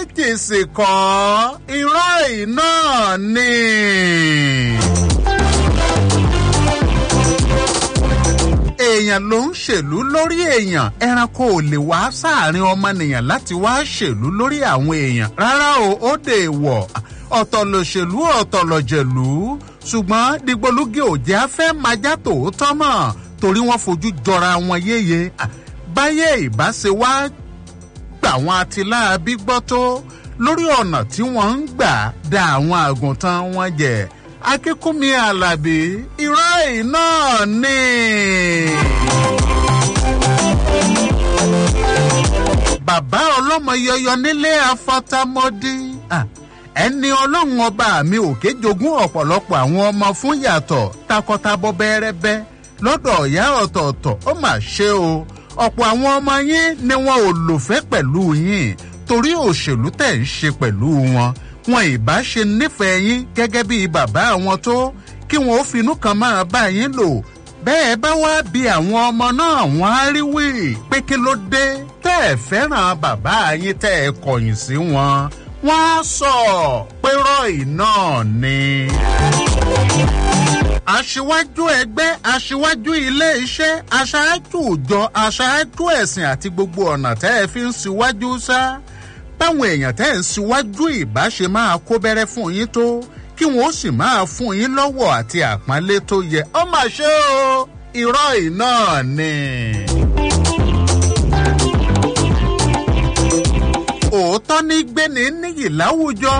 méjì sì kọ́ irọ́ iná ni. èèyàn ló ń ṣèlú lórí èèyàn ẹranko ò lè wá sáàrin ọmọnìyàn láti wá ṣèlú lórí àwọn èèyàn rárá o ó dè wọ̀ ọ̀tọ̀ lòṣèlú ọ̀tọ̀ lọ̀jẹ̀lú ṣùgbọ́n dìgbòlugi òjẹ́ afẹ́ májá tòótọ́ mọ̀ torí wọ́n fojú jọra wọn yéye báyé ìbáṣe wá gbà wọn àtìláàbí gbọ́ tó lórí ọ̀nà tí wọ́n ń gbà da àwọn àgùntàn wọn jẹ akínkúnmi alábí irọ́ iná ni. bàbá ọlọ́mọ yọyọ nílé afọ́támọ́dí ẹni ọlọ́run ọba mi òkè jogún ọ̀pọ̀lọpọ̀ àwọn ọmọ fún yàtọ̀ takọtabo bẹ́rẹ́bẹ́ lọ́dọ̀ ọ̀yá ọ̀tọ̀ọ̀tọ̀ ó mà ṣe o ọ̀pọ̀ àwọn ọmọ yín ni wọn ò lòfẹ́ pẹ̀lú yín torí òṣèlú tẹ̀ ń ṣe pẹ̀lú wọn wọn ìbá ṣe nífẹ̀ẹ́ yín gẹ́gẹ́ bí bàbá àwọn tó kí wọn ó finú kan máa bá yín lò bẹ́ẹ̀ bá wá bí àwọn ọmọ náà wọ́n á rí wí pé kí ló dé tẹ́ ẹ fẹ́ràn bàbá yín tẹ́ ẹ kọ̀yìn sí wọn wọ́n á sọ pé rọ́ọ̀ì náà ni aṣíwájú ẹgbẹ́ aṣíwájú ilé iṣẹ́ aṣáájú ìjọ aṣáájú ẹ̀sìn àti gbogbo ọ̀nà tẹ́ ẹ fi ń síwájú sá báwọn èèyàn tẹ́ ẹ ń síwájú ìbáṣe máa kó bẹ́rẹ́ fún yín tó kí wọ́n ó sì máa fún yín lọ́wọ́ àti àpọ́nlé tó yẹ ọ mà ṣe o irọ́ iná ni. òótọ́ ní gbéni níyì láwùjọ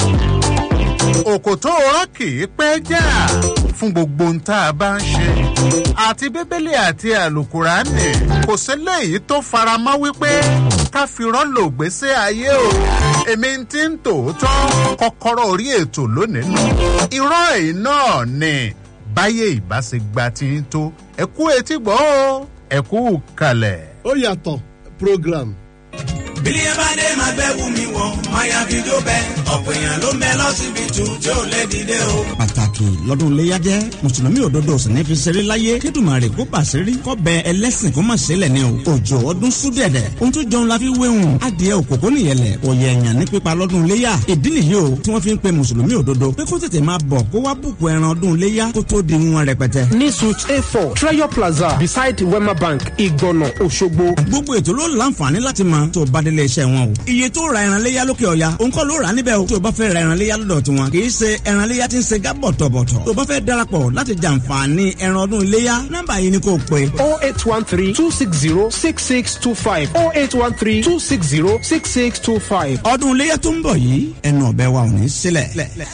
òkòtó ọ̀rọ̀ kì í pẹ́ jà fún gbogbo ohun tá a bá ń ṣe. àti bíbélì àti àlùkùránì kò sí léyìí tó faramọ́ wípé ká fi rọ́lò gbèsè ayé o. èmi ti ń tòótọ́ kọ́kọ́rọ́ orí ètò lónìí nù. irọ́ èyí náà ni báyé ìbáṣegba ti ń tó ẹ kú etí gbọ́ o ẹ kú kalẹ̀. ó yàtọ̀ program bílí ẹ bá dé máa bẹ́ wù mí wọ̀ máyà fídíò bẹ́ẹ̀ ọ̀pọ̀ èèyàn ló ń bẹ lọ́sibítù tí ò lè dìde o. pàtàkì lọ́dún iléyà jẹ́ mùsùlùmí òdodo sì ní fi ṣeré láyé kídùmarè kó pàṣírí kọ́ bẹ ẹlẹ́sìn kó má ṣẹlẹ̀ ní o òjò ọdún súdẹ̀dẹ̀ ohun tó jọun la fi wéhùn adìẹ òkòkò nìyẹlẹ̀ òye ẹ̀yàn ní pípa lọ́dún iléyà ìdí nìyí o tí wọ́n fi ń pe mùsùlùmí òdodo pé kó tètè máa bọ̀ kó wá bùkù ẹran ọdún iléyà kó tó di wọn rẹpẹtẹ. ní suit a four treasure plaza beside wema bank ìgbọ̀nà òṣogbo. gbogbo ètò ló láǹfààní láti mọ tó o bá délé iṣẹ́ wọn o. iye tó ra ẹran léyà lókè ọ̀ya òun kọ́ ló rà níbẹ̀ o. tó o bá fẹ́ ra ẹran léyà lọ́dọ̀ tiwọn kì í ṣe ẹran léyà tí ń ṣe gábọ̀ tọ̀bọ̀tọ̀. tó o bá fẹ́ darapọ̀ láti jàǹfààní ẹran ọdún iléyà nọ́mbà yìí ni kò pé. oh eight one three two six zero six six two five oh eight one three two six zero six six two five. ọdún iléyà tó ń bọ̀ yìí ẹnu ọ̀bẹ wa ò ní sílẹ̀.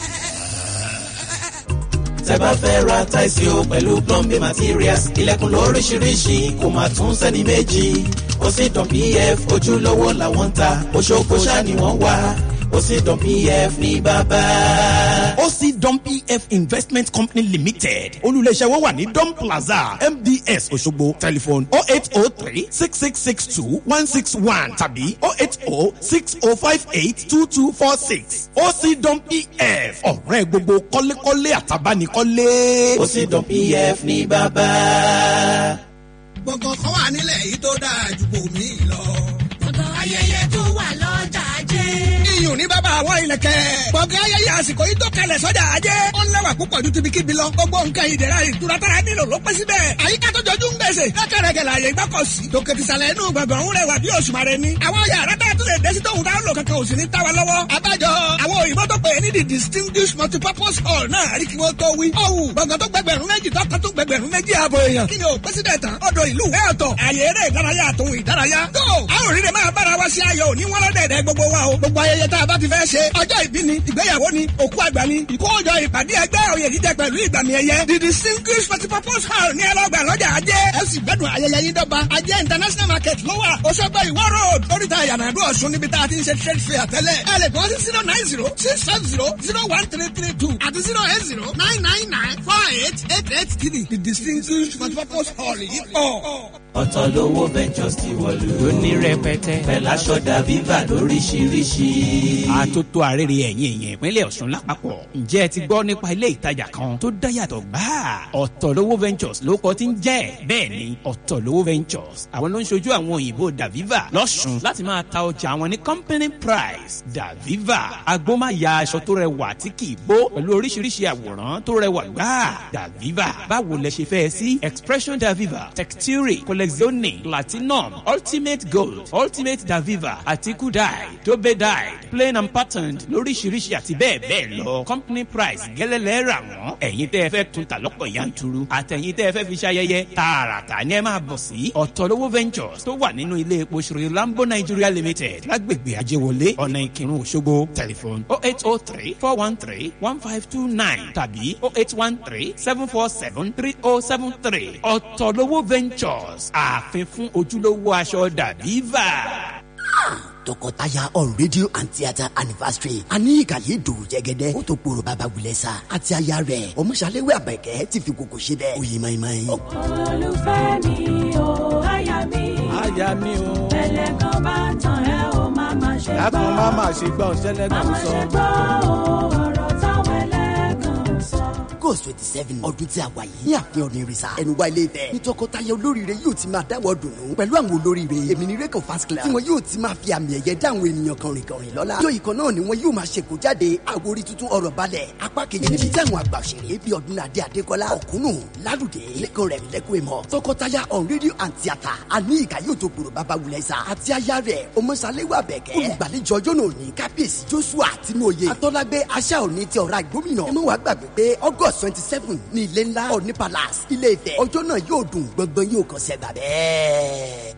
tẹ bá fẹ́ ra táìsì o pẹ̀lú plumbing materials ilẹ̀kùn lóríṣiríṣi kò máa tún sẹ́ni méjì ó sì dàn pf ojúlówó làwọn ń ta oṣooṣù ṣáà ni wọ́n wá ó sì dàn pf ní bàbá. ó sì dán pf investment company limited olùléṣẹ́ wọn wà ní don plaza mds òṣogbo telephone oh eight oh three six six six two one six one tàbí oh eight oh six oh five eight two two four six ó sì dán pf ọ̀rẹ́ gbogbo kọ́lékọ́lé àtàbánikọ́lé. ó sì dàn pf ní bàbá. gbọ̀ngàn kan wà nílẹ̀ yìí tó dáa ju bòmí lọ. gbọ̀ngàn ayẹyẹ tó wà lọ́jà ajé. iyùn ní bàbá àwọn ìlẹ̀kẹ̀. gbọ̀ngàn ayẹyẹ àsìkò yìí tó kalẹ̀ sọ́jà ajé. ó lẹ́wà púpọ̀ ju tibikíbi lọ. gbogbo nǹkan ìdẹ̀ra ìtura tára nílò ló pẹ́ síbẹ̀. àyíká tó jọjú ń gbèsè. lọ́kẹ̀rẹ̀kẹ̀ làyè gbọ́kọ̀sí. tòkè tìsàlẹ̀ inú gbọ̀ngàn ń rẹwà bí òṣùmàrè ni. àwọn yàrá tá a tún lè dé sí tóun táwọn lò kankan ò sì ní tá wa lọ́wọ́. abájọ àwọn òyìnbó tó pè é ní the distinguished multipurpose hall náà rí kí wọ́n tó wí. ọ̀hún gbọ̀ngàn tó gbẹgbẹ̀rún méjì tọ́ka tó gbẹgbẹ̀rún méjì ààbò èèyàn. kí ni o pẹ́sídẹ̀ tán ọ̀dọ̀ ìlú ẹ̀ ọ̀tọ̀ àyè eré ìdárayá àtòhun ìdárayá. tó a ò rí rẹ̀ máa bára wa sí ayọ̀ òní wọ́n lọ́dẹ̀ẹ̀dẹ̀ gbogbo wa o. gbogbo ayẹyẹ tá a bá ti fẹ́ ṣe ọjọ́ ìbí ni ìgbéyàwó ni òkú àgbà ni ìkójọ ìpàdé ẹgbẹ́ òye jíjẹ pẹ̀lú ìgbàmì ẹ̀yẹ the distinguished multipurpose hall ní ẹlọ́gbà lọ́jà ajé ẹ sì gbẹ́dùn ayẹyẹ yín dọ́gba ajé international market ló wà Òṣogbo ìwọ road oríta ìyànàdú ọ̀ṣun níbi tá a ti ń ṣe trade fair tẹ́lẹ̀ ẹ lè kọ́ sí zero nine zero six five zero zero one three three two àti zero eight zero nine nine nine four eight eight eight three the distinguished multipurpose hall yìí pọ̀. ọ̀tọ̀ lówó ventures ti wọ̀lú. lóní rẹpẹtẹ. pẹ̀lú aṣọ dàbí bà lóríṣiríṣi. àtótó àrèrè ẹ̀yìn èèyàn ìpínlẹ̀ ọ̀ṣun lápapọ̀. ǹjẹ́ ẹ ti gbọ́ nípa ilé ìtajà kan tó dáyàtọ̀ gbáà? ọ̀tọ̀lówó ventures ló kọ́ ti ń jẹ́ bẹ́ẹ̀ ni ọ̀tọ̀lówó ventures àwọn ló ń ṣojú àwọn òyìnbó daviva lọ́ṣun láti máa ta ọjà ọjà wọn ní company price daviva agbómáya aṣọ tó rẹwà tí kì í bó pẹ̀lú oríṣiríṣi àwòrán tó rẹwà gbáà daviva báwo lẹ ṣe fẹ́ sí expression daviva texture collezione platinum ultimate gold ultimate daviva àti kudai dobe dyed plain and patterned lóríṣiríṣi àti bẹ́ẹ̀ bẹ́ẹ̀ lọ company price gẹ́lẹ́lẹ́ rà wọ́n ẹ̀yin tẹ́ ẹ fẹ́ tún ta lọ́pọ̀ yanturu àtẹ̀yin tẹ́ ẹ fẹ́ fi ṣayẹyẹ tààràtà ni ẹ máa bọ̀ sí ọ̀tọ̀lówó ventures tó wà nínú ilé epo ṣòro lambo nigeria limited lágbègbè ajéwọlé ọ̀nà ìkírun òṣogbo tẹlifon oh eight oh three four one three one five two nine tàbí oh eight one three seven four seven three oh seven three ọ̀tọ̀lówó ventures ààfin fún ojúlówó aṣọ dàbíva tọkọtaya on radio and theatre anniversary àní ìkàyé dò jẹgẹdẹ ó tó kporo bàbá wulẹ̀ sa àti aya rẹ̀ ọmọṣàlẹ́wé àbẹ̀kẹ́ ti fi koko ṣe bẹ́ẹ̀ òye mayimayi. olùfẹ́ mi o aya mi. aya mi o. ẹlẹ́gàn bá tàn ẹ́ o máa ma ṣe gbọ́. dákun má má ṣe gbọ́ ṣẹlẹ́gàn máa sọ. ṣe gbọ́ o ọ̀rọ̀ táwọn ẹlẹ́gàn sọ. ghost twenty seven ọdún tí a wà yìí ní àfihàn ní rìsà ẹnu wa ilé Ifẹ̀ ní tọkọtaya olóríire yóò ti máa dáwọ́ dùnú pẹ̀lú àwọn olóríire èmi ní rẹ́kọ̀ fast class tí wọn yóò ti máa fi àmì ẹ̀yẹ dá àwọn ènìyàn kọrin kọrin lọ́la yóò ìkan náà ni wọn yóò máa ṣèkó jáde àwòrí tuntun ọ̀rọ̀ balẹ̀ apá kejì níbi tí àwọn àgbà òṣèré bíi ọdúnladé adékọlá ọ̀kúnnù lálùdé lẹ́kàn rẹ̀ lẹ́kọ̀ọ́ ìmọ̀ tọkọtaya on radio and theatre àní ìkà yóò tó gbòòrò bàbá wulẹ̀ sa àti aya rẹ̀ ọmọṣàlẹ́wà bẹ̀kẹ́ olùgbàlejò ọjọ́ náà ní kábíyèsí joshua tinúoyè atọ́lágbé aṣá òní ti ọ̀rá ìgbómìnà ẹ má wàá gbàgbé pé august twenty seven ní ilé ńlá òní palace ilé Ifẹ̀ ọjọ́ náà yóò dùn gbọ̀ngbọ̀n yóò kàn sẹ́gbà bẹ́ẹ̀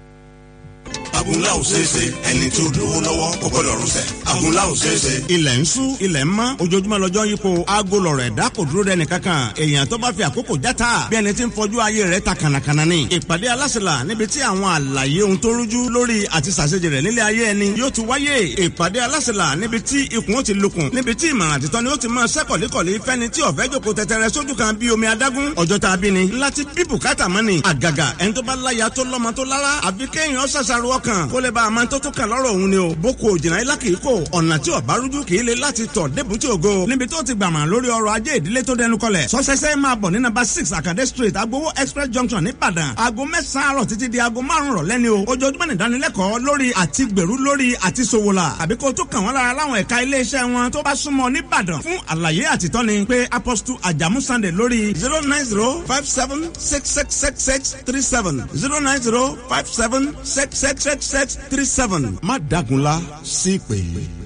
agunla ò ṣeéṣe ẹni tó lówó lọ́wọ́ kò gbọ́dọ̀ rúṣẹ̀ agunla ò ṣeéṣe. ilẹ̀ ń sú ilẹ̀ ń mọ́ ojoojúmọ́ lọ́jọ́ yípo aago lọ̀rọ̀ ẹ̀dá kò dúró dẹni kankan èèyàn tó bá fi àkókò játa bí ẹni tí ń fọjú ayé rẹ̀ ta kànàkànà ni. ìpàdé alásèlà níbi tí àwọn àlàyé ohun tó rújú lórí àti sàṣejì rẹ̀ nílé ayé ẹni yóò ti wáyé ìpàdé alásèlà níbi tí ikùn ó ti lukùn níbi tí ìmọ̀ràn àtìtọ́ ni ó ti máa ṣẹ́kọ̀líkọ̀lí fẹ́ni tí ọ̀fẹ́ jòkó tẹtẹrẹ sójú kan bí omi adágún ọjọ́ tá a bí ni láti bí bùkátà mọ́ ni àgàgà ẹni tó bá láya tó lọ́mọ tó lára àfi kéèyàn ṣàṣàrò ọkàn kó lè bá a máa tó tó kàn lọ́rọ̀ òun ni o boko òjìnà ilá kìí kò ọ̀nà tí ọ̀bá rújú kìí le láti tọ̀ débùtì ògo níbi tó ti gbàmà lórí ọrọ̀ ajé ìdílé tó dẹnu kọlẹ̀ sọ́sẹ́sẹ́ máa bọ̀ ní nàbà six Akade street agbowó express junction nìbàdàn aago mẹ́sàn-án àárọ̀ títí di aago márùn-ún rọ̀lẹ́ ni o ojoojúmọ́ ní ìdánilẹ́kọ̀ọ́ lórí àti gbèrú lórí àti sòwòlà àbí kó tó kàn wọ́n lára láwọn ẹ̀ka iléeṣẹ́ wọn tó bá súnmọ́ nìbàdàn fún àlàyé àtìtọ́ni pé apostle ajamu sunday lórí zero nine zero five seven six six six six three seven zero nine zero five seven six six six six three seven má dagunla sí pé.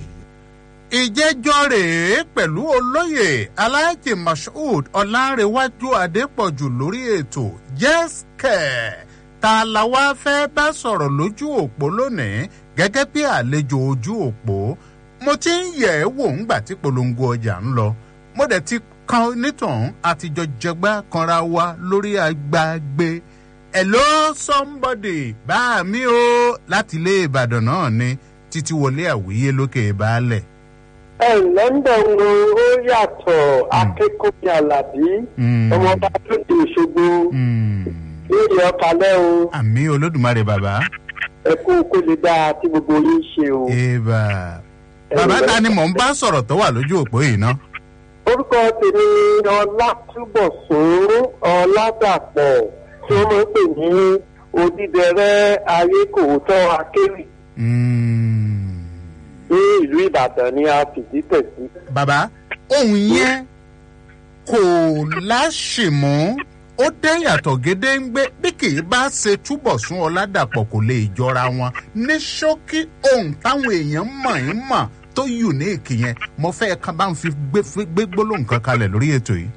ìjẹ́jọ́ rèé pẹ̀lú olóyè aláàjì mashood ọ̀làǹrẹ̀wájú adépọ̀jù lórí ètò jẹ́sìkẹ̀ ta la wá fẹ́ bá sọ̀rọ̀ lójú òpó lónìí gẹ́gẹ́ bí àlejò ojú òpó mo ti ń yẹ̀ ẹ́ wò ńgbà tí polongo ọjà ń lọ mo dẹ̀ ti kan nítàn àtijọ́ jẹgbá kanra wa lórí agbágbé hello somebody bá mi o láti ilé ìbàdàn náà ni títí wọlé àwíyé lókè baálẹ̀. ẹ london wo ó yàtọ̀ akẹ́kọ̀ọ́ alábí ọmọọba lóde ìṣògbó lórí ọkàlẹ́ o. àmì olódùmarè bàbá. ẹ kú kó lè dáa tí gbogbo yín ṣe o. eba bàbá ta ni mò ń bá sọ̀rọ̀ tó wà lójú òpó yìí ná. orúkọ tèmi ọlátúbọ̀sún ọládàpọ̀ tí wọ́n máa ń pè ní odídẹrẹ́ ayé kò tọ́ akéwì. ní ìlú ìbàdàn ni a fìdí tẹ̀ sí. bàbá ohun yẹn kò láṣìmọ́ ó dé yàtọ̀ gédéǹgbé bí kì í bá ṣe túbọ̀ sún ọ̀làdàpọ̀ kò lè jọra wọn ní ṣókí ohun táwọn èèyàn mọ̀ ń mọ̀ tó unique yẹn mo fẹ́ kan bá ń fi gbé gbólóhùn kan kalẹ̀ lórí ètò yìí.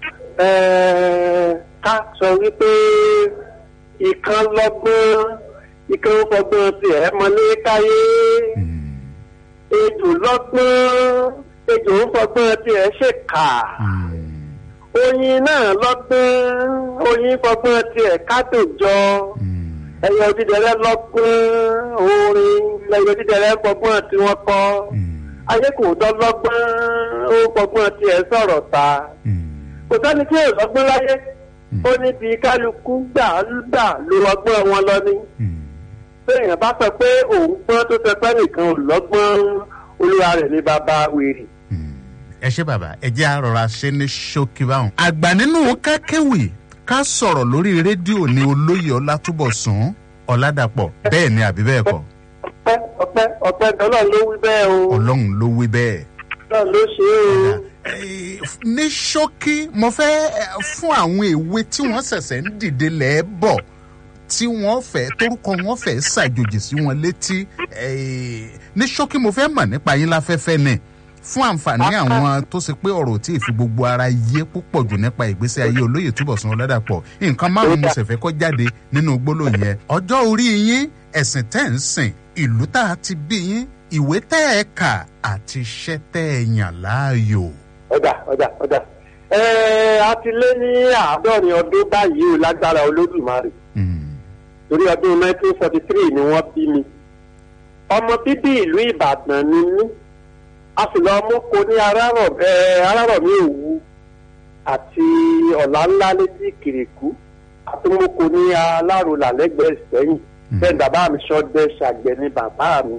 ká sọ wípé ìkan lọ́gbọ́n ìkan fọgbọ́n tiẹ̀ mọ́lé káyé ejò lọ́gbọ́n ejò ń fọgbọ́n tiẹ̀ ṣèkà oyin náà lọ́gbọ́n oyin fọgbọ́n tiẹ̀ kádòjọ ẹyẹ odídẹrẹ́ lọ́gbọ́n orin ẹyẹ odídẹrẹ́ fọgbọ́n tí wọ́n kọ́ ayé kò tọ́ lọ́gbọ́n ó fọgbọ́n tiẹ̀ sọ̀rọ̀ ta kò sẹ́ni tí yóò lọ́gbọ́n láyé ó ní bí kálukú gbà gbà ló ọgbọ́n wọn lọ ní. bẹ́ẹ̀yàn bá sọ pé òun gbọ́n tó sọ pé nìkan ò lọ́gbọ́n olúwa rẹ̀ ní bàbá wèrè. ẹ ṣe bàbá ẹ jẹ́ àrọ̀ra ṣe ní ṣókí báwọn. àgbà nínú kákéwì ká sọ̀rọ̀ lórí rédíò ní olóyè ọlátúbọ̀sún ọ̀làdàpọ̀ bẹ́ẹ̀ ni àbí bẹ́ẹ̀ kọ́. ọpẹ́ ọpẹ́ ọpẹ́ ọlọ́run ló wí bẹ́ẹ̀ o ọlọ́run ló wí bẹ́ẹ̀. ọlọ́run ló ṣe é o. ní ṣókí mo fẹ́ eh, fún àwọn èwe tí wọ́n ṣẹ̀ṣẹ̀ ń dìde lẹ́ẹ̀bọ̀ tí wọ́n fẹ́ torúkọ wọn fẹ́ ṣàjòjì sí wọn létí eh, ní ṣókí mo fẹ́ mọ̀ nípa yín láfẹ́fẹ́ ni fún àǹfààní àwọn tó ṣe pé ọ̀rọ̀ tí ì fi gbogbo ara yé púpọ̀ jù nípa ìgbésí ayé olóyè túbọ̀sán ọ̀làdàpọ̀ nǹkan márùn-ún mo sì fẹ́ kọ́ jáde nínú gbólóhùn yẹn ọjọ́ orí yín ẹ̀sìn tẹ́ ń sìn ìlú tá a ti bí yín ìwé tẹ́ ẹ kà àti iṣẹ́ tẹ́ ẹ yàn láàyò. ọjà ọjà ọjà ẹ a ti lé ní àádọ́rin ọdún báyìí o lágbára olódùmarè torí ọdún nineteen forty three ni wọ́n bí mi ọmọ bíbí ìlú ìbàdàn ni mí a sì lọ mọ́kò ní arárọ̀mí òwu àti ọ̀la ńlá létí ìkìrìkú àti mọ́kò ní alárùlà lẹ́gbẹ̀ẹ́ sẹ́yìn bẹ́ẹ̀ bàbá mi sọ́dẹ̀ ṣàgbẹ̀ ni bàbá mi.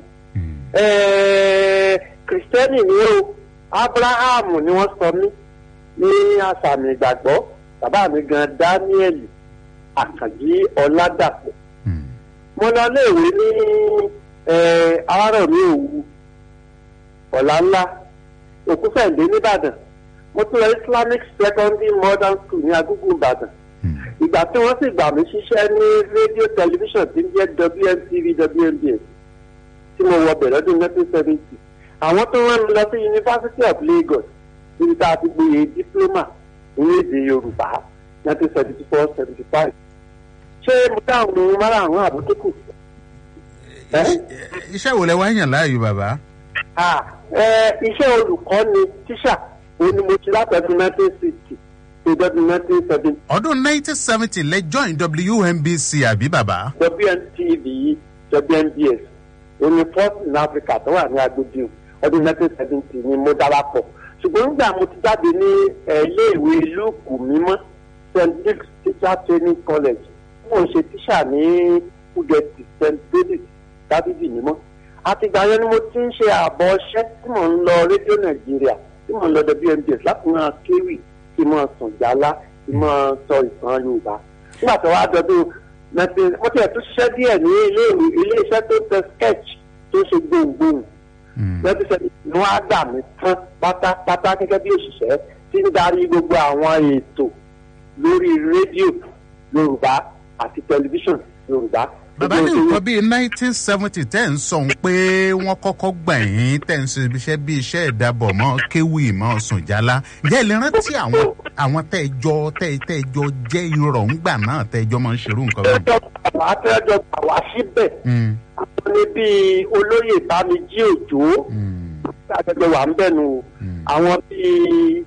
kìrìsìtẹ́nì ni ó abrahamu ni wọ́n sọ mí ní àṣàmì ìgbàgbọ́ bàbá mi gan daniel àkànjí ọ̀làdàpọ̀. mo lọ léèwé ní arárọ̀mí òwu ọ̀la ńlá òkúfẹ̀ǹdé nìbàdàn mo tún lọ islamic secondary modern school ní agúgú ìbàdàn ìgbà tí wọ́n sì gbà mí ṣiṣẹ́ ní rédíò tẹlifíṣàn tí ń jẹ́ wmtv wmbs tí mo wọ bẹ̀rẹ̀ ọdún nineteen seventy àwọn tó rán mi lọ sí university of lagos níbi tá a ti gboyè diploma ní èdè yorùbá nineteen seventy four seventy five ṣé mo dáhùn ohun márààrún àbótókù. iṣẹ́ wo lẹ wá yàn láàyò bàbá. Ah, ẹ, iṣẹ́ olùkọ́ ni tíṣà òun ni mo ti látọ̀dún nineteen sixty to ọdún nineteen seventy. ọdún nineteen seventy lẹ join wmbc àbí bàbá. WNTV WNBS òun ni first in Africa tó wà ní agbègbè ọdún nineteen seventy ni mo darapọ̀ ṣùgbọ́n nígbà mo ti jáde ní ẹ, iléèwé lúùkù mímọ́ St Luke's Teacher Training College mo ń ṣe tíṣà ní Fúgẹ̀tì St David Dábìdì mímọ́ àtìgbà yẹn ni mo ti ń ṣe àbọ̀ ọṣẹ́ tí mò ń lọ rédíò nàìjíríà tí mò ń lọ WNBS láti máa kéwì kí máa sùn jálá kí máa sọ ìtàn yorùbá nígbà tó wá dọdún nineteen mo tiẹ̀ tún ṣiṣẹ́ díẹ̀ ní ilé ilé iṣẹ́ tó tẹ sketch tó ṣe gbohùngbohùn lọ́dún sẹ́ni ni wọ́n á gbà mí tán pátápátá gẹ́gẹ́ bí òṣìṣẹ́ tí ń darí gbogbo àwọn ètò lórí rédíò yorùbá àti tẹlifíṣàn yorùbá bàbá ní nǹkan bíi nineteen seventy tẹ́ ń sọ pé wọ́n kọ́kọ́ gbà yín tẹ́ ń ṣe iṣẹ́ bíi iṣẹ́ ìdábọ̀ mọ́ kéwì mọ́ sùnjálá ǹjẹ́ ẹ lè rántí àwọn àwọn tẹ́ ẹ jọ tẹ́ ẹ tẹ́ ẹ jọ jẹ́ irọ́ ńgbà náà tẹ́ ẹ jọ máa ń ṣerú nǹkan báyìí. àwọn atẹ́jọ́ gbà wá síbẹ̀ àwọn ní bíi olóyè bámijí òjò àtẹ́jọ́ wà ń bẹ̀nu àwọn bíi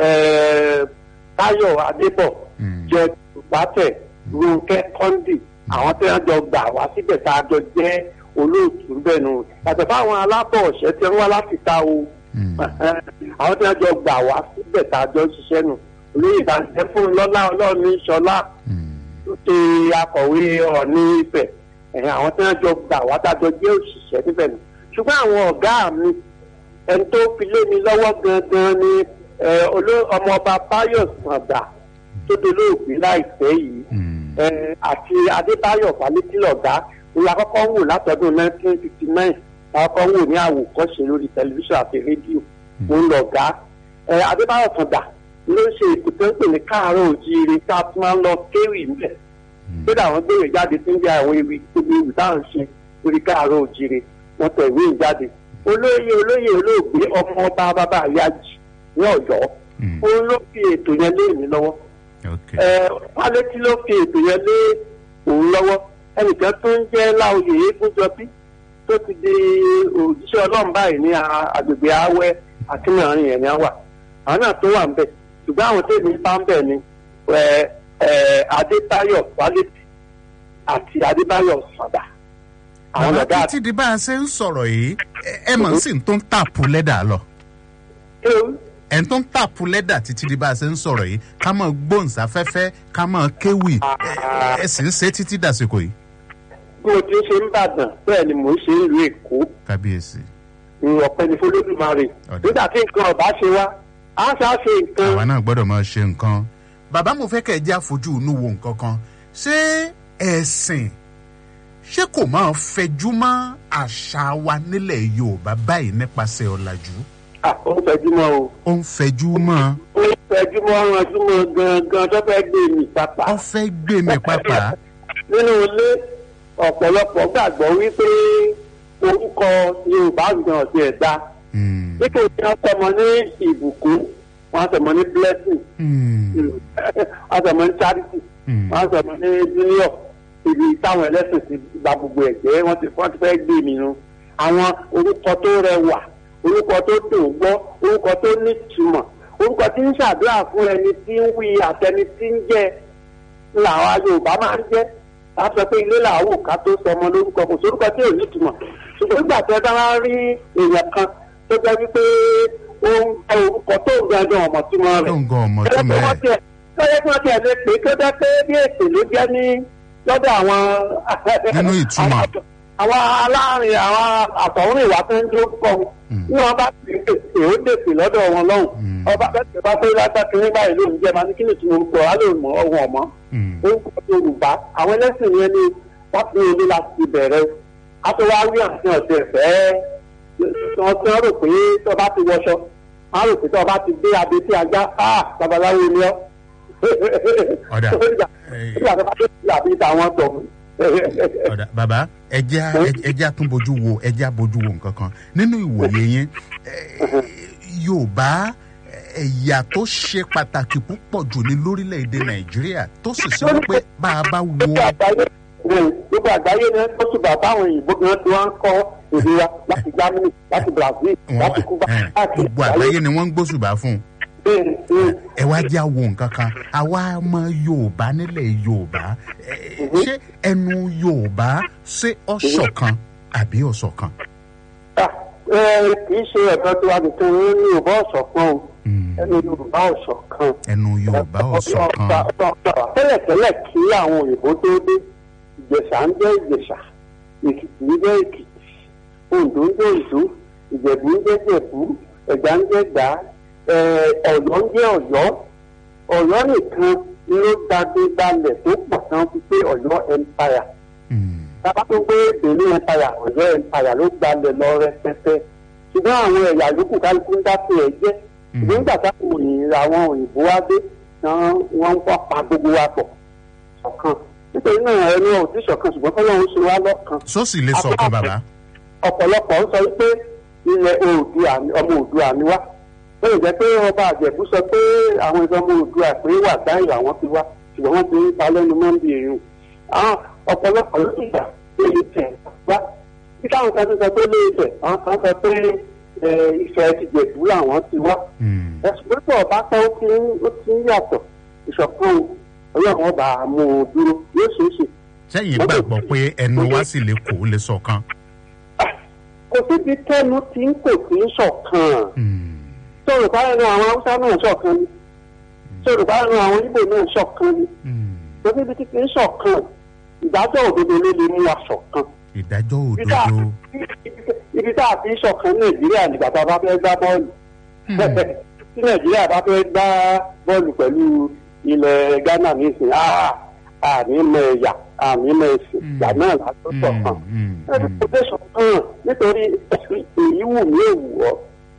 táyọ̀ adébọ̀ jẹ́ bàtẹ̀ ronke kọ́ndì àwọn tí wọn jọ gbà wá síbẹ̀ tá a jọ jẹ́ olóòtú bẹ́ẹ̀ nù yàtọ̀ fáwọn alábọ̀ ọ̀ṣẹ́ tí wọ́n wá láti ta o àwọn tí wọn jọ gbà wá síbẹ̀ tá a jọ ṣiṣẹ́ nù olóyè ìbànújẹ́ fún lọ́lá ọlọ́ọ̀ni ṣọlá tó ṣe akọ̀wé ọ̀ọ́ni ibẹ̀ àwọn tí wọn jọ gbà wá tá a jọ jẹ́ òṣìṣẹ́ níbẹ̀ nù ṣùgbọ́n àwọn ọ̀gá mi ẹni tó fi lé mi lọ́wọ́ gangan ni ọmọọba báyọ̀ sàgbà tó dolóògbé láìpẹ́ yìí àti adébáyọ̀ falẹ́tìlọ̀gá òun àkọ́kọ́ wò látọdún nineteen fifty nine àkọ́kọ́ wò ní àwòkọ́ṣe lórí tẹlifíṣàn àti rédíò òun lọ̀gá adébáyọ̀ kàndà ló ń ṣe ètò tó ń pè ní káàárọ̀ òjíire tá a tún máa ń lọ kéwì ńbẹ̀ kódà àwọn gbèrè jáde tí ń jẹ́ àwọn ewì gbogbo ewì táwọn ń ṣe lórí káàárọ̀ òjíire wọ́n tẹ̀ ìwé ìjáde olóyè olóyè olóògbé ọmọ ọba bàbá àyájì ní ọ̀yọ́ òun ló fi ètò yẹn lé mi lọ́wọ́ pálétí ló fi ètò yẹn lé òun lọ́wọ́ ẹnìkan tó ń jẹ́ láòyè eégúnjọbí tó ti di òjíṣẹ́ ọlọ́run báyìí ní agbègbè awẹ́ akínàárín yẹn ni wà àwọn náà tó wà ń bẹ̀ ṣùgbọ́n àwọn tèmi bá ń bẹ̀ ni adébáyọ̀ pálétí àti adébáyọ̀ sọ̀dà. bàbá títí di bá a ṣe ń sọ̀rọ̀ yìí ẹ mọ̀ sí tó ń tàpù lẹ́dà lọ ẹ̀ ń tó ń tàpù lẹ́dà títí di bá a ṣe ń sọ̀rọ̀ yìí ká mọ̀ gbóhùnsáfẹ́fẹ́ ká mọ̀ kéwì ẹ sì ń ṣe títí dàsìkò yìí. bí mo ti ń ṣe ń bàdàn bẹ́ẹ̀ ni mò ń ṣe ń lu èkó. kábíyèsí. ọ̀pẹ ni fọlọ́dúnmarè nígbà tí nǹkan ọ̀bá ṣe wá á ṣá ṣe nǹkan. àwa náà gbọ́dọ̀ máa ṣe nǹkan. bàbá mo fẹ́ kẹ́ ẹ jẹ́ àfojú inú wo nǹkan kan ṣé ẹ̀sìn ṣé kò máa fẹjú mọ́ àṣà wa nílẹ̀ yorùbá báyìí nípasẹ̀ ọ̀làjú. ó ń fẹjú mọ́ o. ó ń fẹjú mọ́. ó ń fẹjú mọ́ ọ̀rànjú mọ́ gangan tó fẹ́ gbé mi pápá. ó fẹ́ gbé mi pápá. nínú ilé ọ̀pọ̀lọpọ̀ gbàgbọ́ wípé orúkọ yorùbá gan ọ̀sẹ̀ ẹ̀dá. nítorí wọn tọmọ ní ìbùkún wọn tọmọ ní blessing wọn tọmọ ní charity wọn tọmọ ní junior ibi táwọn ẹlẹ́sìn ti gba gbogbo ẹ̀jẹ̀ wọn ti wọ́n ti fẹ́ gbé mi nu àwọn orúkọ tó rẹwà orúkọ tó dùn gbọ́ orúkọ tó nítumọ̀ orúkọ tí ń ṣàdúrà fún ẹni tí ń wí àtẹni tí ń jẹ làwọn yorùbá máa ń jẹ́ láti sọ pé ilé làwọn òkà tó sọ ọmọ lórúkọ kò sórúkọ tí ò nítumọ̀ ṣùgbọ́n nígbà tí ẹ bá wá rí èèyàn kan tó jẹ́ wípé ó ń jẹ orúkọ tó ń gangan ọmọ tí wọ́n rẹ̀ tó ń gan ọmọ tí wọ́n rẹ̀ lọ́yẹ́ tí wọ́n ti ẹ̀ lè pè é tó jẹ́ pé bí ètò ló jẹ́ ní lọ́dọ̀ àwọn. nínú ìtumọ̀. àwọn aláàrin àwọn àtọ̀hún ìwà tó ń dúró kọ́ ní wọn bá ti pèsè ó dèpè lọ́dọ̀ wọn lọ́hùn. ọba bẹ́ẹ̀ bá pé látàkì nígbà yìí lóun jẹ́ máa ní kí ni tí mo gbọ́ á lè mọ ọ̀hún ọ̀mọ́. orúkọ yorùbá àwọn ẹlẹ́sìn yẹn ni wọ́n fi ilé láti bẹ̀rẹ̀ a tó wá rí àti ọ̀sẹ̀ fẹ́ wọn tí wọ́n rò pé tó bá ti wọṣọ wọ́n rò pé tó bá ti gbé abẹ tí ajá babaláwo ni ọ́ ọ̀dà ọ̀dà bàbá ẹja ẹja tún bójú wo ẹja bójú wo nǹkan kan nínú ìwòye yín yorùbá ẹ̀yà tó ṣe pàtàkì púpọ̀ jù ní lórílẹ̀‐èdè nàìjíríà tó sì sọ pé bá a bá wo. gbogbo àgbáyé ni wọ́n tún bàbá àwọn òyìnbó gan tí wọ́n ń kọ́ èdè wa láti germany láti brazil láti cuba. gbogbo àgbáyé ni wọ́n ń gbósùbà fún un ẹ wá jẹ́ àwo nǹkan kan àwa ọmọ yorùbá nílẹ̀ yorùbá ṣé ẹnu yorùbá ṣé ọ̀ṣọ̀kan àbí ọ̀ṣọ̀kan. kì í ṣe ẹ̀dọ́ tí wàá nìkan ní yorùbá ọ̀ṣọ̀kan o ẹnu yorùbá ọ̀ṣọ̀kan. ẹnu yorùbá ọ̀ṣọ̀kan. tẹ́lẹ̀tẹ́lẹ̀ kí àwọn òyìnbó tó dé ìjẹ̀ṣà ń jẹ́ ìjẹ̀ṣà èkìtì ń jẹ́ èkìtì oǹdó ń jẹ́ oǹdó ìjẹ̀bú ń jẹ́ jẹ̀bú ẹ̀gbá ń jẹ́ gbàá ọ̀yọ́ ń jẹ́ ọ̀yọ́ ọ̀yọ́ nìkan ló gbadé balẹ̀ tó pọ̀ tán fi pé ọ̀yọ́ empire tábà tó gbé benin empire ọ̀yọ́ empire ló gbalẹ̀ lọ rẹpẹtẹ ṣùgbọ́n àwọn ẹ̀yà yòókù kálukú ń dápé ẹ̀ jẹ́ ṣùgbọ́n nígbà táwọn òyìnbó àwọn òyìnbó wá dé wọ́n ń wá pa gbogbo wa pọ̀ ṣọ̀kan nítorí náà ẹni ò tí ṣọ̀kan ṣùgbọ́n fọlọ́run ṣe wá lọ́kan. sọ́ọ̀sì lè sọ̀kan bàbá. ọ̀pọ̀lọpọ̀ ń sọ pé ilẹ̀ oòdùà ọmọ oòdùà ni wá ó lè jẹ́ pé ọba àjẹ̀bú sọ pé àwọn ìfọmọ òdua pé wà dáhùn àwọn ti wá ṣùgbọ́n wọ́n ti ń ta lẹ́nu mọ́ndì èèyàn. àwọn ọ̀pọ̀lọpọ̀ ló ti gbà pé ìtẹ̀ wá bí táwọn kan ti sọ pé lè tẹ̀ àwọn kan sọ pé ìfẹ́ ti jẹ̀bú làwọn ti wá. ẹ̀sùn pé pọ̀ bá tán ó ti ń yàtọ̀ ìṣọ̀kan ọlọ́run ọba mú un dúró yóò ṣeé ṣe. sẹ́yìn gbàgbọ́ pé ẹnu wa sì lè kó lè sọ̀kan. kò síbi tẹ́nu tí ń kò sí ń ṣọ̀kan sọ̀rọ̀ báyìí ní àwọn haúsá náà ṣọ̀kan ni sọ̀rọ̀ báyìí ní àwọn ibo náà ṣọ̀kan ni lórí ibi tí kì í ṣọ̀kan ìdájọ́ òdodo ló lè mú wa ṣọ̀kan. ìdájọ́ òdodo. ibi tá a fi ṣọ̀kan nàìjíríà nígbà tá a bá fẹ́ gbá bọ́ọ̀lù tí nàìjíríà bá fẹ́ gbá bọ́ọ̀lù pẹ̀lú ilẹ̀ ghana nísìnyí àmì mọ ẹ̀yà àmì mọ ẹ̀sìn ìgbà náà látọ̀ ṣọ̀kan. ẹni kò dé ṣọ̀kan nítorí èyí wù mí èwù ọ́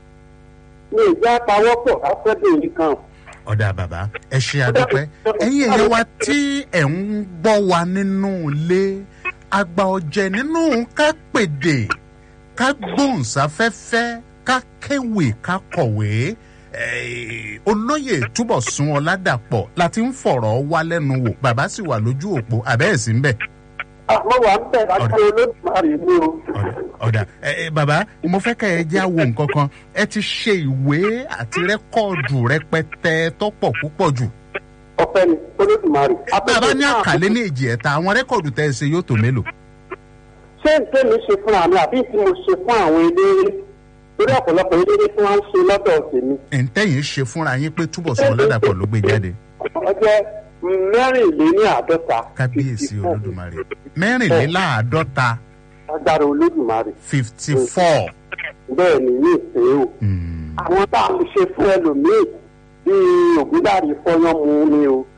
ní ìjà pawọ́pọ̀ afẹ́dé nìkan. ọ̀dà bàbá ẹ ṣe àdúpẹ́ ẹ̀yin èèyàn wa tí ẹ̀ ń gbọ́ wa nínú ilé àgbà ọ̀jẹ̀ nínú ká pèdè ká gbóhùnsáfẹ́fẹ́ ká kéwì ká kọ̀wé olóyè túbọ̀ sun ọ̀làdàpọ̀ láti ń fọ̀rọ̀ wá lẹ́nu wò bàbá sì wà lójú òpó àbẹ́ẹ̀sì ń bẹ̀ àmọ́ wà ń bẹ̀ láti olódùmarè ní o. ọ̀dà ẹ bàbá mo fẹ́ kẹ́ ẹ já wo nǹkan kan ẹ ti ṣe ìwé àti rẹ́kọ̀dù rẹpẹtẹ tọ́pọ̀ púpọ̀ jù. ọpẹ ni olódùmarè. bàbá ní àkàlẹ́ ní èjì ẹ̀ta àwọn rẹ́kọ̀dù tẹ́ ẹ ṣe yóò tó mélòó. ṣé n tẹ́ mi ṣe fúnra mi àbí tí mo ṣe fún àwọn eléré torí ọ̀pọ̀lọpọ̀ eléré tí wọ́n ń ṣe lọ́dọ̀ tèmi. ǹtẹ́yìn ṣe fúnra yín pé túbọ̀ sọ lọ́dàpọ̀ ló gbé jáde. ọjọ́ mẹ́rìnléláàádọ́ta. kábíyèsí olódùmarè mẹ́rìnléláàádọ́ta. agbára olódùmarè. fifty four. bẹ́ẹ̀ ni ní ìpè o. àwọn tá a ṣe fún ẹlòmíì bíi ògúndàrí fọyán mu ni o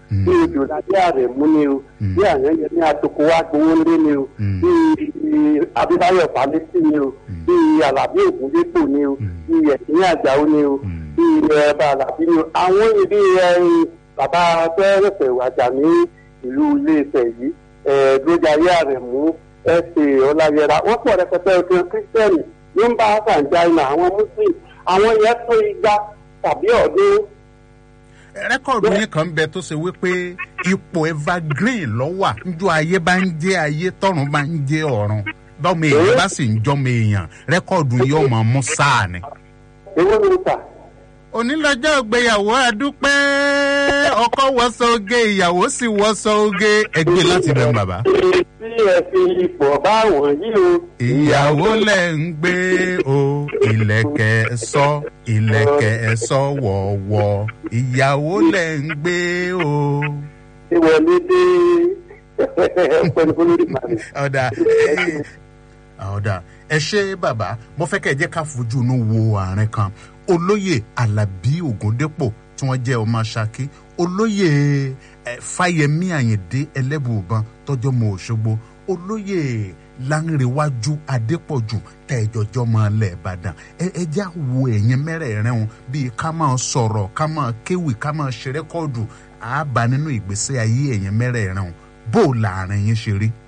bí odò lábẹ́ ààrẹ mú ni o bí àyànyẹ ní atoko wa gbowó lé ni o bí abíbáyọ̀ pálísì ni o bí alábí ògúndépò ni o bí ẹ̀sìn àjàó ni o bí ẹ̀bà alábí ni o àwọn ibi ẹ̀yìn bàbá fẹ́rẹ̀fẹ̀ wàjà ní ìlú iléeṣẹ́ yìí ẹ̀ẹ́dọ́jàyé ààrẹ mú ẹ̀sẹ̀ ọláyẹra wọ́n pọ̀ rẹpẹtẹ òkè kírísítẹ́nì ní ń bá sàǹjáìnà àwọn muslim àwọn yẹn tó igba tàbí ọdún rẹ́kọ̀dù yín kan bẹ tó ṣe wípé ipò evergreen lọ́wà njọ́ ayé bá ń jẹ́ ayé tọ́run bá ń jẹ́ ọ̀run bọ́mọ èèyàn bá sì ń jọ́mọ èèyàn rẹ́kọ̀dù yóò mọ̀ mú sáà ni. èwo ni ta. onílọ́jọ́ ìgbéyàwó àdúpẹ́ ọkọ wọṣọ oge ìyàwó sì wọṣọ oge ẹgbẹ́ láti bẹ̀ ń bàbá. tí ẹ fi ipò bá wọn yìí o. ìyàwó lẹ̀ ń gbé o ìlẹ̀kẹ̀ sọ ìlẹ̀kẹ̀ sọ wọ̀ọ̀wọ̀ ìyàwó lẹ̀ ń gbé o. ìwọlé dé pẹ̀lú olórí màmí. ọ̀dà ọ̀dà ẹ ṣe bàbá mo fẹ́ kẹ́ ẹ jẹ́ ká fojú inú wo àárín kan olóyè alábí ògúndépò tí wọ́n jẹ́ ọmọ ṣákí olóyè fáyemí àyìndé ẹlẹ́bùbọn tọ́jọ́ mọ òṣogbo olóyè lánrewájú adépọ̀jù tẹ̀jọ́jọ́ mọ ilẹ̀ ìbàdàn ẹ já wo ẹ̀yìn mẹ́rẹ̀ẹ̀rin wọn bíi ká máa sọ̀rọ̀ ká máa kéwì ká máa ṣe rẹ́kọ́ọ̀dù àbá nínú ìgbésí ayé ẹ̀yìn mẹ́rẹ̀ẹ̀rin wọn bó láàrin yín ṣe rí.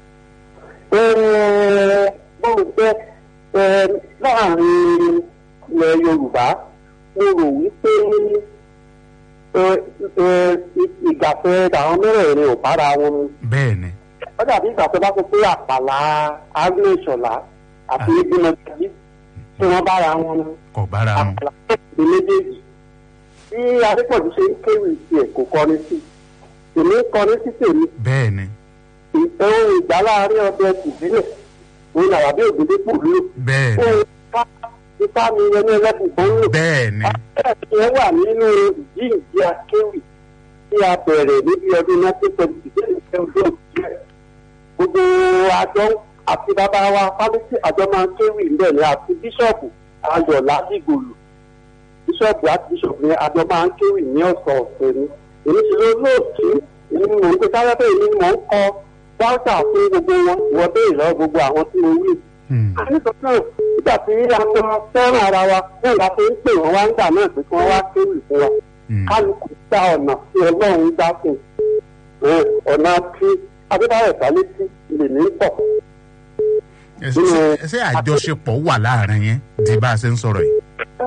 bó jẹ́ láàrin ilẹ̀ yorùbá mo rò wípé ìgbàfẹ́ àwọn mẹ́rẹ̀ẹ̀rin ò bára wọn mu. bẹ́ẹ̀ni. ó dàbí ìgbà tó bá sọ pé àpàlà agnes ṣọlá àti ìgbìmọ̀ tàbí tí wọ́n bára wọn mu. kò bára wọn. àpàlà ní méjèèjì. bí adépọ̀jù ṣe ń kéwì tiẹ̀ kò kọrin sí èmi ń kọrin sí tèmi. bẹ́ẹ̀ni. ohun ìgbà láàárín ọbẹ̀ tìbílẹ̀ òun làwàbí ògùndépò lò. bẹ́ẹ̀ni ipá mi yẹn ní ẹlẹ́kùn tó ń lò. bẹ́ẹ̀ni. àbẹ̀rẹ̀ yẹn wà nínú ìdí ìdí akéwì tí a bẹ̀rẹ̀ níbi ọdún nineteen seventy three ṣe ọdún ìjẹ́. gbogbo àjọ àti bàbá wa fámísì àjọ máa ń kéwì ńbẹ̀ ni àti bíṣọ̀bù ayọ̀ ládìgòlù. bíṣọ̀bù àti bíṣọ̀bù yẹn àjọ máa ń kéwì ní ọ̀sọ̀ ọ̀sẹ̀ ni. èmi ti lọ lóòtú èmi ni mò ń gbé sáyẹ́fẹ́ èmi ni mò ń kọ dáútà fún gbogbo wọn ìwọ bẹ́ẹ̀ lọ gbogbo àwọn tí mo wí àníkàn náà nígbà tí a mọ fẹ́ràn ara wa náà la fi ń pè wọ́n wá ń gbà náà pé kí wọ́n wá kéwì fún wa kálukú gba ọ̀nà tí ọlọ́run dá fún ọ̀nà tí adébáyọ̀ sálẹ́sí lè ní pọ̀. ṣé àjọṣepọ̀ wà láàrin yẹn di bá a ṣe ń sọ̀rọ̀ yìí.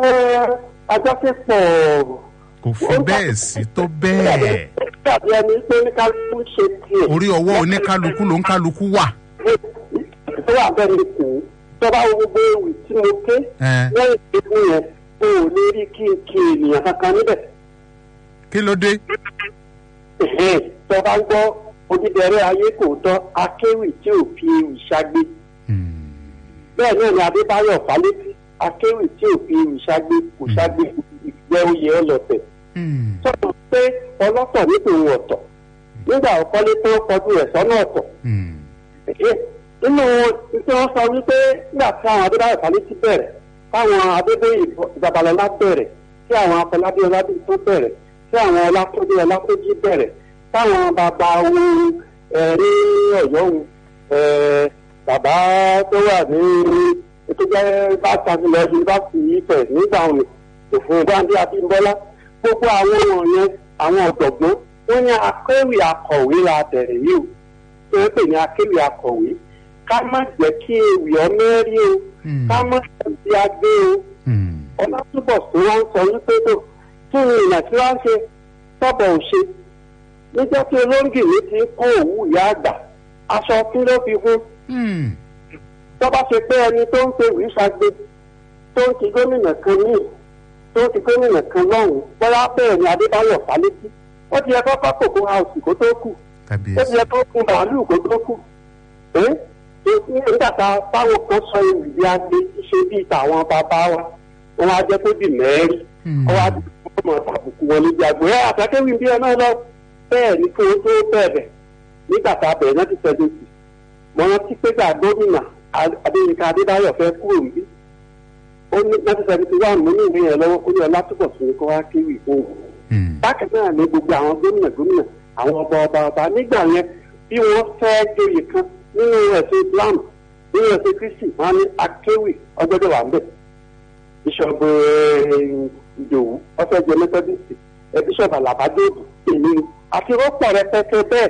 àjọṣepọ̀ kò fi bẹ́ẹ̀ sí tó bẹ́ẹ̀. tàbí ẹni pé oníkálukú ṣe tiẹ̀. orí ọwọ́ oníkálukú ló ń kálukú wà tó wà bẹ́ẹ̀ ni kù tọ́ba gbogbo ewì tí mo ké lẹ́yìn ìdíkù yẹn o ò lè rí kí n kí ènìyàn kankan níbẹ̀. kí ló dé. tọ́ba gbọ́ odídẹrẹ́ ayé kò tọ́ akéwì tí ò fi ewì ṣágbé. bẹ́ẹ̀ náà ni adébáyọ̀ fálétí akéwì tí ò fi ewì ṣágbé kò ṣágbé ìgbẹ́ oyè ọlọ́tẹ̀. sọ̀rọ̀ pé ọlọ́tọ̀ nítorí ọ̀tọ̀ nígbà ọ̀kọ́lé tó kọjú rẹ̀ sọ́nà ọ̀tọ̀ nínú tí wọ́n sọ wípé nígbà tí àwọn adébáyọ̀ fálétí bẹ̀rẹ̀ táwọn adébóyè ìjàbalọ́lá bẹ̀rẹ̀ tí àwọn afọlábí ọládé tó bẹ̀rẹ̀ tí àwọn ọlákójú ọlákójú bẹ̀rẹ̀ táwọn bàbá ohun ní ọ̀yọ́ ohun bàbá tó wà ní ètò jẹ́ bá tàbílẹ̀ yunifásitì ìfẹ̀ nígbà òní òfin gbàǹdé abímbọ́lá gbogbo àwọn wọ̀nyẹn àwọn ọ̀dọ̀gbọ́n wọ́n ní akéwì akọ̀wé la bẹ̀rẹ̀ yìí o tó ń pè ní akéwì akọ̀wé ká má jẹ́ kí ewì ọmẹ́rí o ká má jẹ́ agbé o ọlátúbọ̀ tí wọ́n ń sọ wípé tó kí ni ìrìnà tí wọ́n ń ṣe tọ́bọ̀ ò ṣe níjọ́ tí olóńgìrì ti ń kó òwú ìyá àgbà aṣọ kí ló fi hún tó bá ṣe pé ẹni tó ń pe ìwé ṣàgbé tó ń ti gómìnà kan ní tó ń ti gómìnà kan lọ́hùn bóyá bẹ́ẹ̀ ni adébáyọ̀ fálétí ó ti yẹ kó kọ́ kòkó house kó tó kù ó ti yẹ kó kun bàálù kó tó kù nígbà tá táwọn kan sọ ewì bí agbe ṣe bí tàwọn bàbá wa wọn á jẹ kó di mẹ́rin wọn á di ọmọ tàbùkù wọn níbi àgbò ẹ àtàkéwì bí ẹ náà lọ bẹ́ẹ̀ ni kó o tó bẹ̀rẹ̀ nígbà tá a bẹ̀rẹ̀ náà ti sẹ́dọ̀ sí mo rántí pé gbà gómìnà adéyínká adébáyọ̀ fẹ́ kúrò níbí ó ní náà ti sẹ́dọ̀ sí wà mú ní ìwé yẹn lọ́wọ́ ó ní ọlá túbọ̀ sí ni kó wá kéwì fún un bákan náà ni gbogbo àwọn gómìnà gómìnà àwọn ọba ọba ọba nígbà yẹn bí wọ́n fẹ́ joyè kan nínú ẹ̀sìn islam nínú ẹ̀sìn kristi wọn á ní akéwì ọgbọ́dọ̀ wà ń bẹ̀ bíṣọ̀bù ìdòwú ọ̀fẹ́ jẹ methodist ẹ bíṣọ̀bù alabadéèbù èmi ni àti rọ́pọ̀ rẹpẹtẹ bẹ́ẹ̀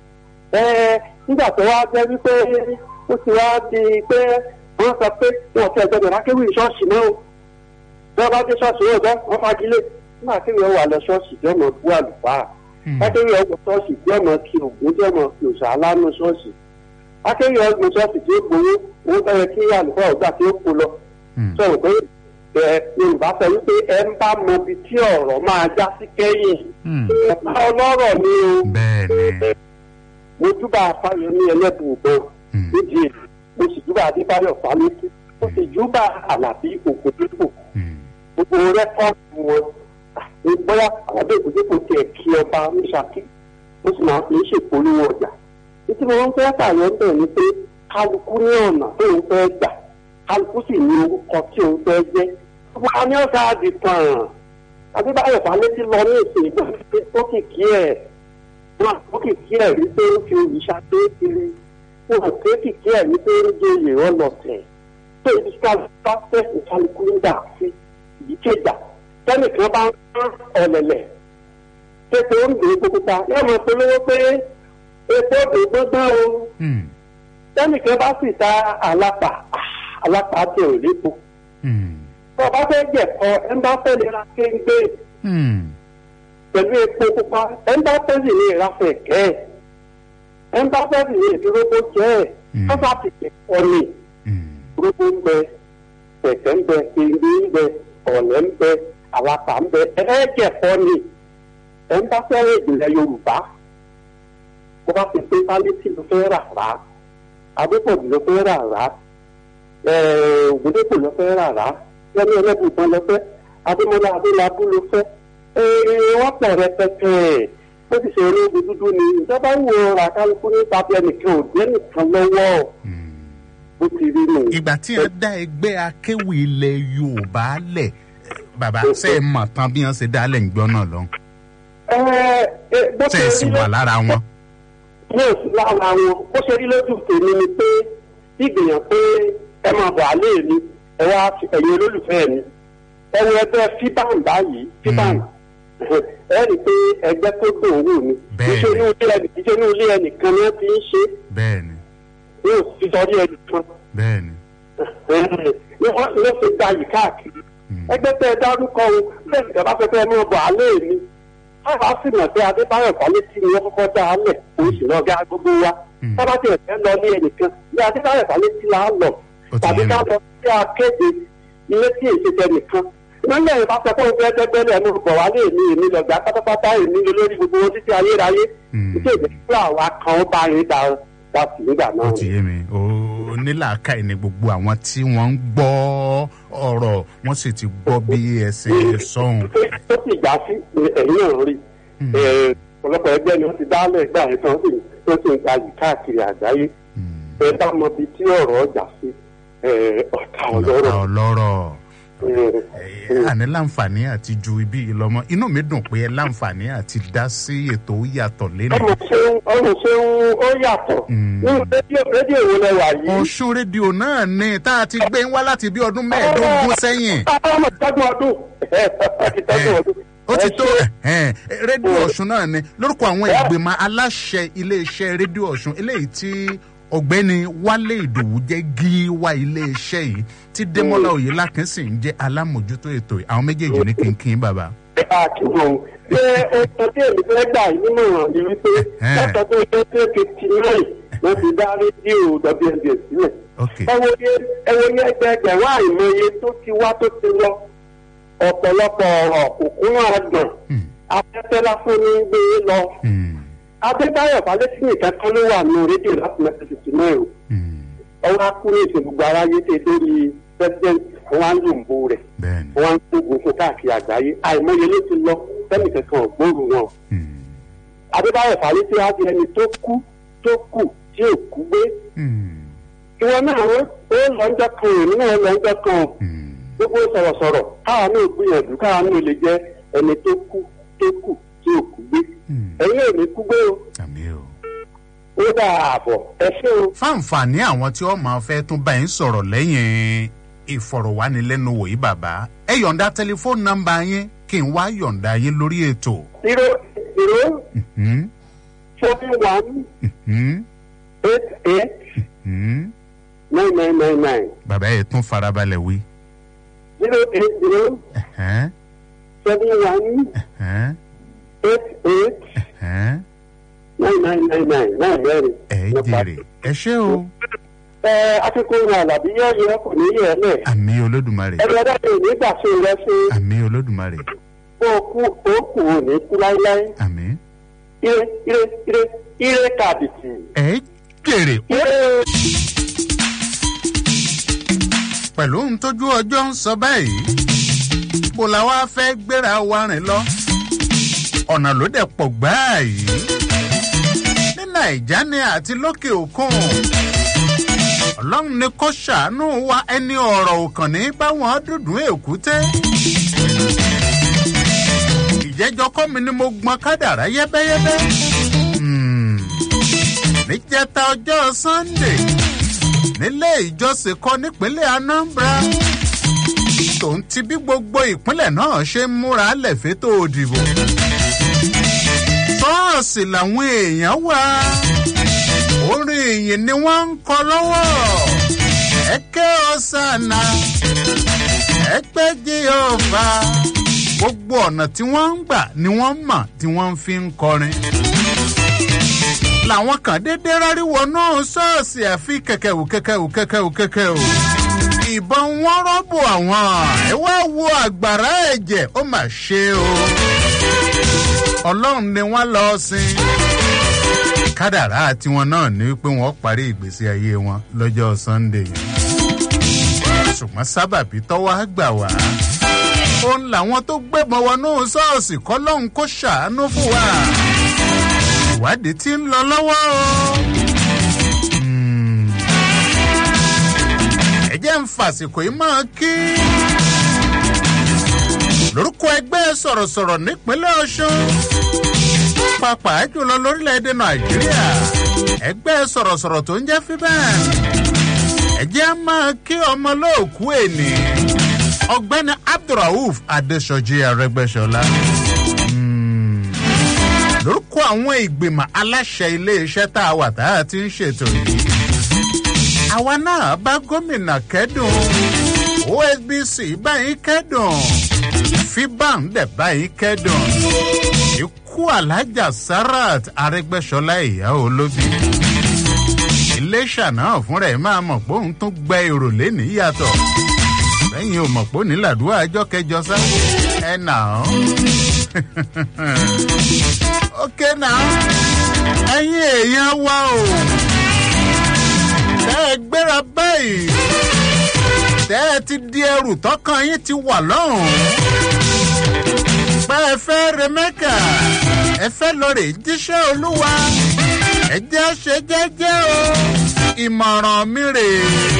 ẹ nígbà tó wá jẹ́ wípé ó ti wá di pé wọ́n sọ pé wọn ti ẹ̀gbọ́dọ̀ lákéwì ṣọ́ọ̀ṣì náà o bí wọ́n bá dé ṣọ́ọ̀ṣì yóò bẹ́ wọ́n fagilé nígbà tí wọ́n wà lọ ṣọ́ọ̀ṣì tí wọ́n mọ̀ bú àlùfáà akéwì ọgbọ̀n ṣọ́ọ̀ṣì tí wọ́n mọ̀ kí ògùn tí wọ́n mọ̀ kí òṣà alánú ṣọ́ọ̀ṣì akéwì ọgbọ̀n ṣọ́ọ̀ṣì tí ó gbowó owó tó yẹ kí àlùfáà ọgbà tí ó kó lọ sọ̀rọ̀ pé ẹ yorùbá sọ wípé ẹ ń bá mọ ibi tí ọ̀rọ̀ máa já sí kẹ́yìn ẹ̀ka ọlọ́rọ̀ ni o mo júbà fáyemí ẹlẹ́bùúbọn nídìí èyí mo sì júbà adébáyọ̀ fálétí mo sì júbà àlàbí ògùndípò gbogbo rẹ́kọ̀dù wọn ní bóyá àlàbí ògùndípò tiẹ̀ kí ọba ní ṣákí mo sì máa fi ń ṣèpolówó ọjà títí mo ń fẹ́ fàyọ̀ ń bẹ̀ ni pé kálukú ní ọ̀nà tó ń fẹ́ gbà kálukú sì ní orúkọ tí òun fẹ́ jẹ́ gbogbo wa ní ọ̀sán àdì tàn adébáyọ̀ falẹ́tí lọ ní ìsìn ìgbà tó kìkì ẹ̀ wọn àpò kìkì ẹ̀ wípé ó fi òrìṣà tó kiri wọn àpò kìkì ẹ̀ wípé ó jẹ́ oyè ọlọ́tẹ̀ tó ibi kálukú fẹ́ẹ̀sì kálukú ń dà sí ìdí kéjà tẹ́nìkan bá ń rán ọ̀lẹ̀lẹ̀ tètè ó ń gbé gbogbo ta yóò máa polówó pé epo òdò gbọ́gbọ́n o tẹ́nìkan bá sì ta àlápà alápá tí ò lépo. tó o bá fẹ́ jẹ̀kọ ẹ ń bá fẹ́ lè ra kéńgbé pẹ̀lú epo pupa ẹ ń bá fẹ́ sì lè ra fẹ̀kẹ́ ẹ ń bá fẹ́ sì lè fi róbó jẹ́ ẹ̀ kọ́sà ti jẹ̀kọ ni róbó ń bẹ fẹ̀kẹ́ ń bẹ kéńgbé ń bẹ ọ̀lẹ́ ń bẹ alápá ń bẹ ẹ fẹ́ jẹ̀kọ ni ẹ ń bá fẹ́ ìgbìlẹ̀ yorùbá bó bá ti pé pálítì ló fẹ́ rà rà adépọ̀jù ló fẹ́ rà rà ògùndépò ló fẹ́ rà rà yẹmi ẹlẹ́bùtàn ló fẹ́ adémọlá adélábù ló fẹ́ wọ́n pọ̀ rẹpẹtẹ ó ti ṣe olóògùn dúdú ni ìjọba ń wo ra kálukú ní tàbí ẹnìkan ò dé nìkan lọ́wọ́ bó ti rí nù. ìgbà tí ẹ dá ẹgbẹ́ akéwì ilẹ̀ yorùbá lẹ̀ bàbá ṣe é mọ̀ tán bí wọ́n ṣe dá lẹ̀ ń gbọ́ náà lọ. ṣe é sì wà lára wọn. yóò sí lára wọn bó ṣe rí lójú tèmi ni pé ìgbìyàn pé ẹ máa bọ̀ àlẹ́ mi ẹ wá ẹ̀yin olólùfẹ́ mi ẹ wo ẹgbẹ́ fiban báyìí fiban ẹ rí i pé ẹgbẹ́ tó dùn owó mi iṣẹ́ inú ilé ẹnì iṣẹ́ inú ilé ẹnìkan ni wọ́n ti ń ṣe bẹ́ẹ̀ni yóò fi sọrí ẹnìkan bẹ́ẹ̀ni ni wọ́n ló fi gba yìí káàkiri ẹgbẹ́ tẹ́ ẹ dárúkọ o bẹ́ẹ̀ ni ìjọba fẹ́ fẹ́ mọ́ bọ̀ àlẹ́ mi káwá sì mọ̀ pé adébáyọ̀ kọ́lé tí ni wọ́n kọ́kọ́ dá a lẹ̀ oṣù náà gá gbogbo wa sábà tí ẹ̀fẹ́ lọ ní ẹnìkan ní adébáyọ̀ kọ́lé tí là á lọ tàbí ká lọ sí akéde ilé tí èsì tẹ nìkan nílẹ̀ ìbá sọ fún ọgbẹ́ ẹgbẹ́lẹ̀ ẹnu bọ̀ wá lé èmi èmi lọ́gbà pátápátá èmi lórí gbogbo wọn títí ayérayé títí èdè fúlà wa kan ó bá yín da wa sí nígbà náà. ó ti yé mi ó nílàákàyè ni gbogbo àwọn tí wọ́n ń gbọ́ ọ̀rọ̀ wọ́n sì ti gbọ́ bí ẹsẹ̀ sọ́hun. ó sì já sí ẹ̀yìn náà rí ọ̀pọ̀lọpọ̀ ẹgbẹ́ ni wọ́n ti dálẹ̀ gbà yẹn tán sì tó sì ń gbayì káàkiri àgbáyé ẹ bá mọ ibi tí ọ̀rọ̀ ọjà sí ọ̀tá ọlọ́rọ̀. ọ̀tá ọlọ́rọ̀ àní láǹfààní àti ju ibi ìlọmọ inú mi dùn pé ẹ láǹfààní àti dá sí ètò yàtọ̀ lẹ́nu. ọmọ ṣeun ọmọ ṣeun ó yàtọ̀ nínú rédíò rédíò wo lẹ wà yìí. ọ̀ṣun rédíò náà ni tá a ti gbé wá láti bí ọdún mẹ́ẹ̀ẹ́dógún sẹ́yìn. ọmọ ìtọ́jú ọdún ìtọ́jú ọdún ó ti tó rédíò ọ̀ṣun náà ni lórúkọ àwọn ìgbìmọ̀ aláṣẹ iléeṣẹ́ rédíò ọ̀ṣun eléyìí tí ọ̀gbẹ́ni wálé ìdòwú jẹ́ gíwá iléeṣẹ́ yìí tí démọ́lá oyèlákin sì ń jẹ́ alámòjútó ètò àwọn méjèèjì ní kínkín bàbá. àkìwọ̀n ṣé ọ̀sán tí èmi fẹ́ gbà yìí nínú ìràn ni wípé látọ̀dún twenty fifty nine wọ́n ti dá rédíò WNBS sílẹ̀. ẹ wo ní ẹgbẹẹgbẹ̀rún àìmọye tó ti wá tó ti lọ ọ̀pọ̀lọpọ̀ ọ̀rọ̀ òkúnú àgbọ̀n afẹ́fẹ́ lásán ní gbé lọ. adébáyọ̀ falẹ́sí nìkan kan ló wà ní rédíò láti mẹ́tẹ̀ fifty nine o. ọwọ́ akú ní ìsìn gbogbo aráyé tẹ lórí president wọn á ń lòǹbó rẹ̀ wọn á ń gbógun fún káàkiri àgbáyé àìmọye ló ti lọ sẹ́ni kankan ògbóòrò wọn. adébáyọ̀ falẹ́sí á di ẹni tó kú tó kù tí ò kú gbé. ìwọ náà ó lọ́njọ́ kan èmi náà lọ́njọ́ kan gbogbo sọ̀rọ̀sọ̀rọ̀ káwa náà gbìyànjú káwa náà lè jẹ́ ẹni tó kú tó kù tí ò kú gbé ẹ̀yin ò ní kú gbé o àmì o. ó dà àbọ̀ ẹ ṣé o. fáǹfààní àwọn tí wọ́n máa fẹ́ tún bá yín sọ̀rọ̀ lẹ́yìn ìfọ̀rọ̀wánilẹ́nuwò yìí bàbá ẹ yọ̀ǹda tẹlifóònù nọ́mbà yín kí n wá yọ̀ǹda yín lórí ètò. zero zero Hmm, seven one hmm, eight eight hmm. nine nine nine nine bàbá yẹn tún farabalẹ̀ wí. zero eight zero Ẹ̀hẹ́n, seven one ẹ̀hẹ́n, eight eight ẹ̀hẹ́n. nine nine nine nine nine mẹ́rin. ẹ jèrè ẹ ṣé o. ẹ akíkó ní àlàbí yóò yẹ kò ní yẹ lẹ. àmì olódùmarè ẹgbẹ́ dáadé ò ní gbà sí rẹ sí àmì olódùmarè kó o kú o kù ò ní kú láíláí. àmì. ire ire ire ire kàbìtì. ẹ jèrè ire. pẹ̀lú ohun tójú ọjọ́ ń sọ báyìí bó la wá fẹ́ gbéra wa rìn lọ ọ̀nà ló dẹ̀ pọ̀ gbáà yìí ní nàìjà ni àti lókè òkun ọlọ́run ni kò ṣàánú wa ẹni ọ̀rọ̀ òkàn ní báwọn dúdùn èkúté ìjẹ́jọ́ kọ́ mi ni mo gbọ́n kádàrá yẹ́bẹ́yẹ́bẹ́ Hmm. níjẹta ọjọ́ sunday nílé ìjọsìn kan nípínlẹ̀ anambra tòun ti bí gbogbo ìpínlẹ̀ náà ṣe ń múra lẹ́fẹ̀tò òdìbò ṣọ́ọ̀ṣì làwọn èèyàn wà orin ìyìn ni wọ́n ń kọ lọ́wọ́ ẹ̀kẹ́ ọ̀sánà ẹ̀pẹ́ jehova gbogbo ọ̀nà tí wọ́n ń gbà ni wọ́n mọ̀ tí wọ́n fi ń kọrin làwọn kan dédé ráríwọ náà ṣọ́ọ̀ṣì àfi kẹ̀kẹ́wù kẹ̀kẹ́wù kẹ̀kẹ́wù kẹ̀kẹ́wù ìbọn wọn rọ́bù àwọn ẹ wá wo àgbàrá ẹ̀jẹ̀ ó mà ṣe o ọlọ́run ni wọ́n lọ sin kádàrá tiwọn náà ní pé wọ́n parí ìgbésí ayé wọn lọ́jọ́ sunday yẹn ṣùgbọ́n sábàbí tọ́wọ́ á gbà wá òun làwọn tó gbébọn wọnú ṣọ́ọ̀ṣì kọ́ lọ́hùn kó ṣàánú fún wa ìwádìí tí ń lọ lọ́wọ́ o. Hmm. ẹ jẹ́ ń fàsìkò yìí máa kí. lórúkọ ẹgbẹ́ sọ̀rọ̀sọ̀rọ̀ nípínlẹ̀ ọ̀ṣun pàápàá jùlọ lórílẹ̀‐èdè nàìjíríà ẹgbẹ́ sọ̀rọ̀sọ̀rọ̀ tó ń jẹ́ fíbẹ́ẹ̀n ẹ jẹ́ máa kí ọmọ lóòkú ènì ọgbẹ́ni abdulrauf adesoji arẹgbẹ́sọlá lórúkọ àwọn ìgbìmọ̀ aláṣẹ iléeṣẹ́ tá a wà tá a ti ń ṣètò yìí. àwa náà bá gómìnà kẹ́dùn osbc báyìí kẹ́dùn fiban dẹ̀ báyìí kẹ́dùn ikú alájà sarat arẹgbẹ́sọlá ìyá olóbi. iléeṣà náà fúnra ẹ̀ máa mọ̀ pé òun tún gbẹ èrò lẹ́nìí yàtọ̀ lẹ́yìn ò mọ̀ pé òní làdúrà ọjọ́ kẹjọ sá ẹ̀ nà án ókè náà ẹ̀yin èèyàn wa o tẹ́ ẹ gbéra báyìí tẹ́ ẹ ti di ẹrù tọkàn yín ti wà lọ́hùn pé ẹ fẹ́ re mẹ́kà ẹ fẹ́ lọ rè jíṣẹ́ olúwa ẹ jẹ́ ṣe jẹ́jẹ́ o ìmọ̀ràn mi rèé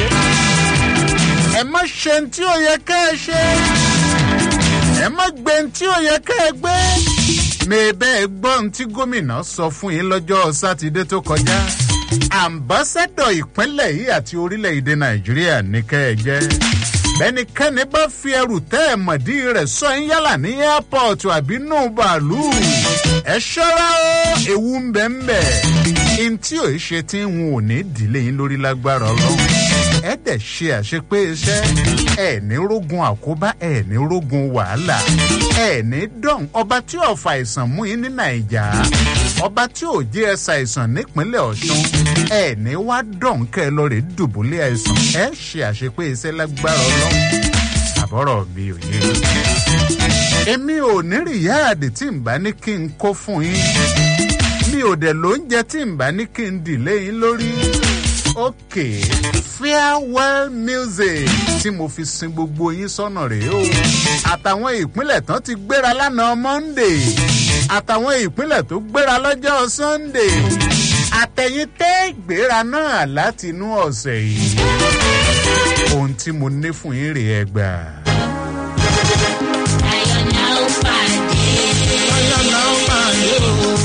ẹ má ṣe ní tí ó yẹ ká ẹ ṣe ẹ má gbé ní tí ó yẹ ká ẹ gbé mẹ́ẹ̀bẹ́ gbọ́n tí gómìnà sọ fún yín lọ́jọ́ sátidé tó kọjá àmbásádọ̀ ìpínlẹ̀ yìí àti orílẹ̀-èdè nàìjíríà ní kẹ́ ẹ jẹ́ bẹ́nikẹ́ni bá fi ẹrù tẹ́ ẹ̀ mọ̀dí rẹ̀ sọ ń yálà ní airport àbí nù bàálù ẹ ṣọ́ra ó ewu ń bẹ̀ ń bẹ̀ in tí ò ṣe tí ń wọn ò ní dìlé yín lórí lágbára ọlọ́run ẹ dẹ̀ ṣe àṣepé iṣẹ́ ẹ ní rógun àkóbá ẹ ní rógun wàhálà ẹ ní dán ọba tí ò fa àìsàn mú yín ní nàìjà ọba tí ò jẹ́ ẹ ṣàìsàn nípínlẹ̀ ọ̀ṣun ẹ ní wá dán kẹ́ ẹ lọ rè dùbúlẹ̀ àìsàn ẹ ṣe àṣepé iṣẹ́ lágbára ọlọ́run àbọ̀rọ̀ mi ò yé èmi ò ní rìyáàdì tí n bá ní kí n kó fún yín mi ò dẹ̀ lóúnjẹ tí n bá ní kí n dìlé yín lórí òkè farewell music tí mo fi sin gbogbo yín sọ́nà rèé o àtàwọn ìpínlẹ̀ tán ti gbéra lánàá monday àtàwọn ìpínlẹ̀ tó gbéra lọ́jọ́ sunday àtẹ̀yìn tẹ́ gbéra náà láti inú ọ̀sẹ̀ yìí ohun tí mo ní fún yín rèé ẹgbà. ayọ̀ náà pàdé. ayọ̀ náà pàdé o.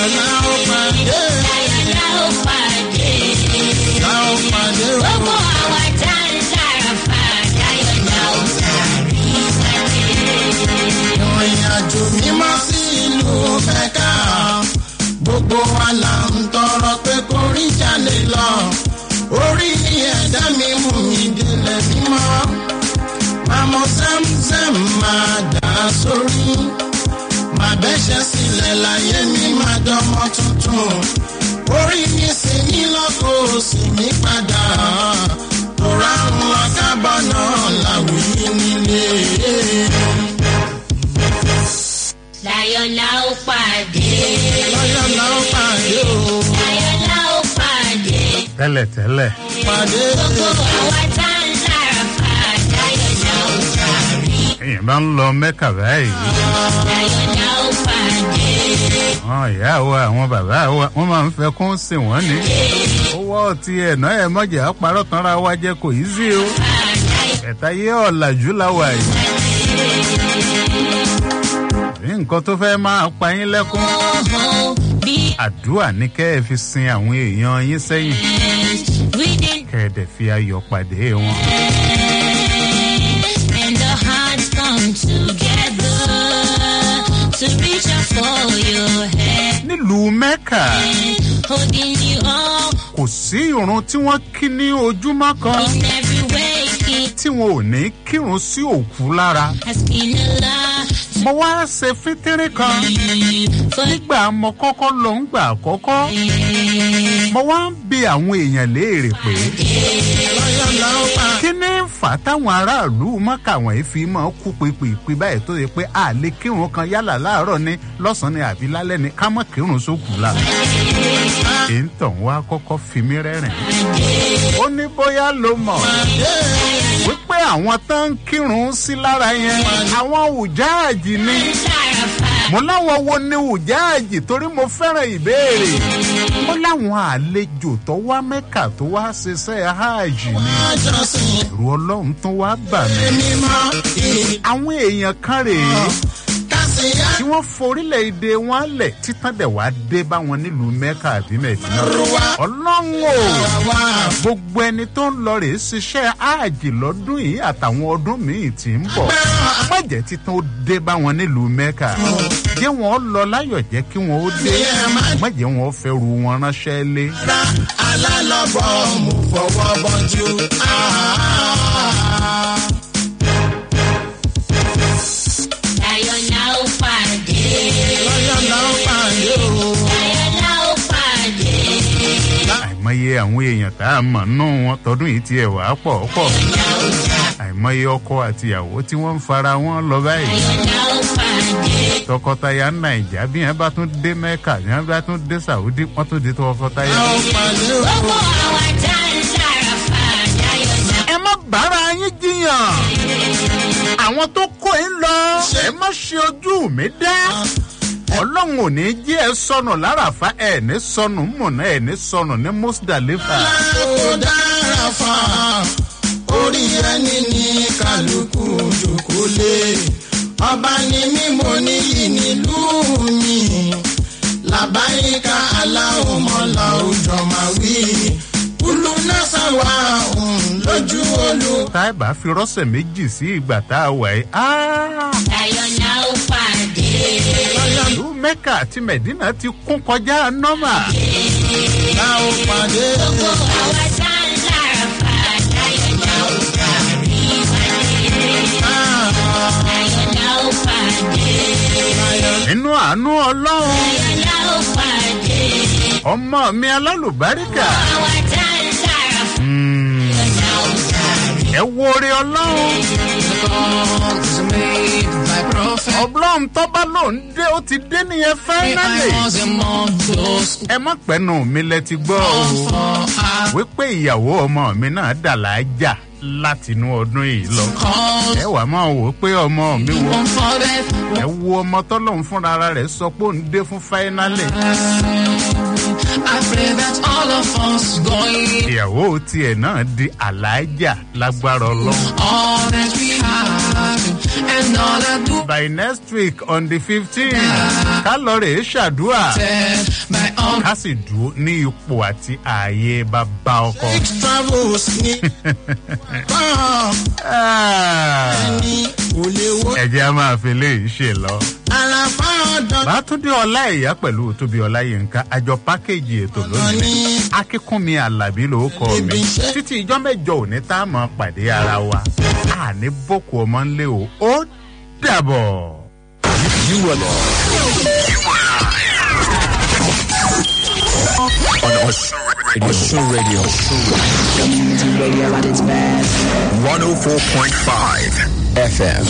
láyọ̀ la ó pàdé. láyọ̀ la ó pàdé. la ó pàdé o. gbogbo àwa tá ń sára fa láyọ̀ la ó sàrí pàdé. ìrìn àjò mímọ́ sí ìlú mẹ́ka gbogbo wa là ń tọrọ pé kó rí jalè lọ orí ẹ̀dá mi mú mi délẹ̀ mímọ́ màmú sẹ́mùsẹ́m máa dà sórí màá bẹ́sẹ̀ sílẹ̀ láyé mi máa dánmọ́ tuntun orí mi sì ní lọ́kọ̀ sì mí padà tóra ń wá kábọ̀ náà láwùjọ nílé. láyọ̀ la ó pàdé. láyọ̀ la ó pàdé o. láyọ̀ la ó pàdé. tẹ́lẹ̀tẹ́lẹ̀ pàdé. gbogbo àwa tá ń sára fa láyọ̀ la ó sàrí. èèyàn bá ń lọ mẹ́kà báyìí láyọ̀ la ó pàdé. àwọn ìyá wa àwọn bàbá wa wọ́n máa ń fẹ́ kún sí wọ́n ní. owó ọtí ẹ̀nà ẹ̀ mọ̀jà parọ́ tanra wa jẹ́ kò yí sí o. ẹ̀ta yé ọ̀làjú la wà yìí. ní nǹkan tó fẹ́ máa pa yín lẹ́kún. àdúrà ní kẹ́ ẹ fi sin àwọn èèyàn yín sẹ́yìn. kẹ́ ẹ dẹ̀ fi ayọ̀ pàdé wọn. and the hearts come together to reach out for your hand. nílùú mẹ́kà Holding you up kò sí irun tí wọ́n kí ní ojúmọ́ kan in every way. tí wọn ò ní kírun sí òkú lára. Asking Allah mo wá ṣe fítírì kan nígbà mo kọ́kọ́ lọ ń gbà àkọ́kọ́ mo wá ń bi àwọn èèyàn léèrè pé kí ni ń fà táwọn aráàlú mọ́kà wọ̀nyí fi máa kú pípípí báyìí tó yẹ pé a lè kírun kan yálà láàárọ̀ ni lọ́sàn-án ni àbí lálẹ́ ni ká mọ̀ kírun sókù la èyí tàn wá kọ́kọ́ fi mí rẹ́rìn ó ní bóyá ló mọ̀ wípé àwọn tó ń kírun sí lára yẹn àwọn ùjáàjì ni mo láwọn wo ni ùjáàjì torí mo fẹ́ràn ìbéèrè mo láwọn àlejò tó wá mẹ́kà tó wá ṣiṣẹ́ hajj ni ẹ̀rù ọlọ́run tó wá bà mí àwọn èèyàn kan rèé tí wọ́n forílẹ̀-èdè wọn lẹ̀ títàn dẹ̀ wá dé bá wọn nílùú mẹ́kà àbí mẹ́dínà. ọlọ́run o gbogbo ẹni tó ń lọ rèé ṣiṣẹ́ áàjì lọ́dún yìí àtàwọn ọdún míì tí ń bọ̀. má jẹ́ títàn ó dé bá wọn nílùú mẹ́kà. jẹ́ wọn lọ láyọ̀ jẹ́ kí wọn ó dé. má jẹ́ wọn fẹ́ ru wọn ránṣẹ́ lé. alálọ́bọ̀ mú fọwọ́ bọ́jú. láyọ̀ la ó pàdé. láyọ̀ la ó pàdé o. láyọ̀ la ó pàdé. àìmọye àwọn èèyàn tá a mọ̀ nù wọn tọdún yìí tiẹ̀ wá pọ̀ pọ̀. àìmọye ọkọ àtìyàwó tí wọ́n ń fara wọn lọ báyìí. la ó pàdé. tọkọtaya nàìjà bí wọn bá tún dé mẹ́kà bí wọn bá tún dé sàwùdí wọn tún di tọkọtaya. gbogbo àwa tá ń sára fa láyọ̀ la ẹ má bára yín jiyàn àwọn tó kó yín lọ ẹ má ṣe ojú mi dá ọlọ́run ò ní jí ẹ sọnù láràfá ẹ ní sọnù mọ̀nà ẹ ní sọnù ní mùsùlùmí. kò dára fa orí ẹni ní kálukú jòkólé ọba ni mímọ níyì nílùú mi làbáyíká aláwòmọ́lá òjò máa wí kúlù náà sáwà òun lójú olú. tá ẹ bá fi rọ́ṣẹ̀ méjì sí ìgbà tá a wà yìí. láyọ̀ la ó pàdé. ìlú mẹ́kà àti mẹ̀dínà ti kún kọjá nọ́mà. la ó pàdé. gbogbo àwa tá ń sára fa láyọ̀ la ó sàrí pàdé. láyọ̀ la ó pàdé. nínú àánú ọlọ́run láyọ̀ la ó pàdé. ọmọ mi alálùbáríkà. àwa tá ń sára fa Mm, láyọ̀ la ó sàrí. ẹ wo orí ọlọ́run. ọlọ́run tọ́ba ló ń dé ó ti dé nìyẹn fáínálì. ẹ má pẹ́nu mi lẹ ti gbọ́ o. wípé ìyàwó ọmọ mi náà dà láàjà látinú ọdún yìí lọ. ẹ wàá máa wò ó pé ọmọ mi wo. ẹ wo ọmọ tọ́lọ́run fúnra rẹ̀ sọ pé ó ń dé fún fáínálì. I pray that all of us going ìyàwó tiẹ̀ náà di àlàájà lágbára ọlọ́run. all that we have and all I do by next week on the fifteen ká lọ rè é ṣàdúrà my own ká sì dúró ní ipò àti ààyè bàbá ọkọ. travels ní kọ́ ẹni kò lè wo ẹ̀jẹ̀ a máa fi léyìí ṣe lọ. àlàfà ọ̀dọ́ bàtúndé ọlá ìyá pẹ̀lú tóbi ọláyínká àjọ pákéjì ètò lónìí akínkúnmi alábí ló kọ mi títí ìjọ mẹjọ òní tá a mọ pàdé ara wa àní boko ọmọ ńlẹ o ó dàbọ̀. You are on Osun Radio. Osun Radio. Community radio at its best. 104.5 FM.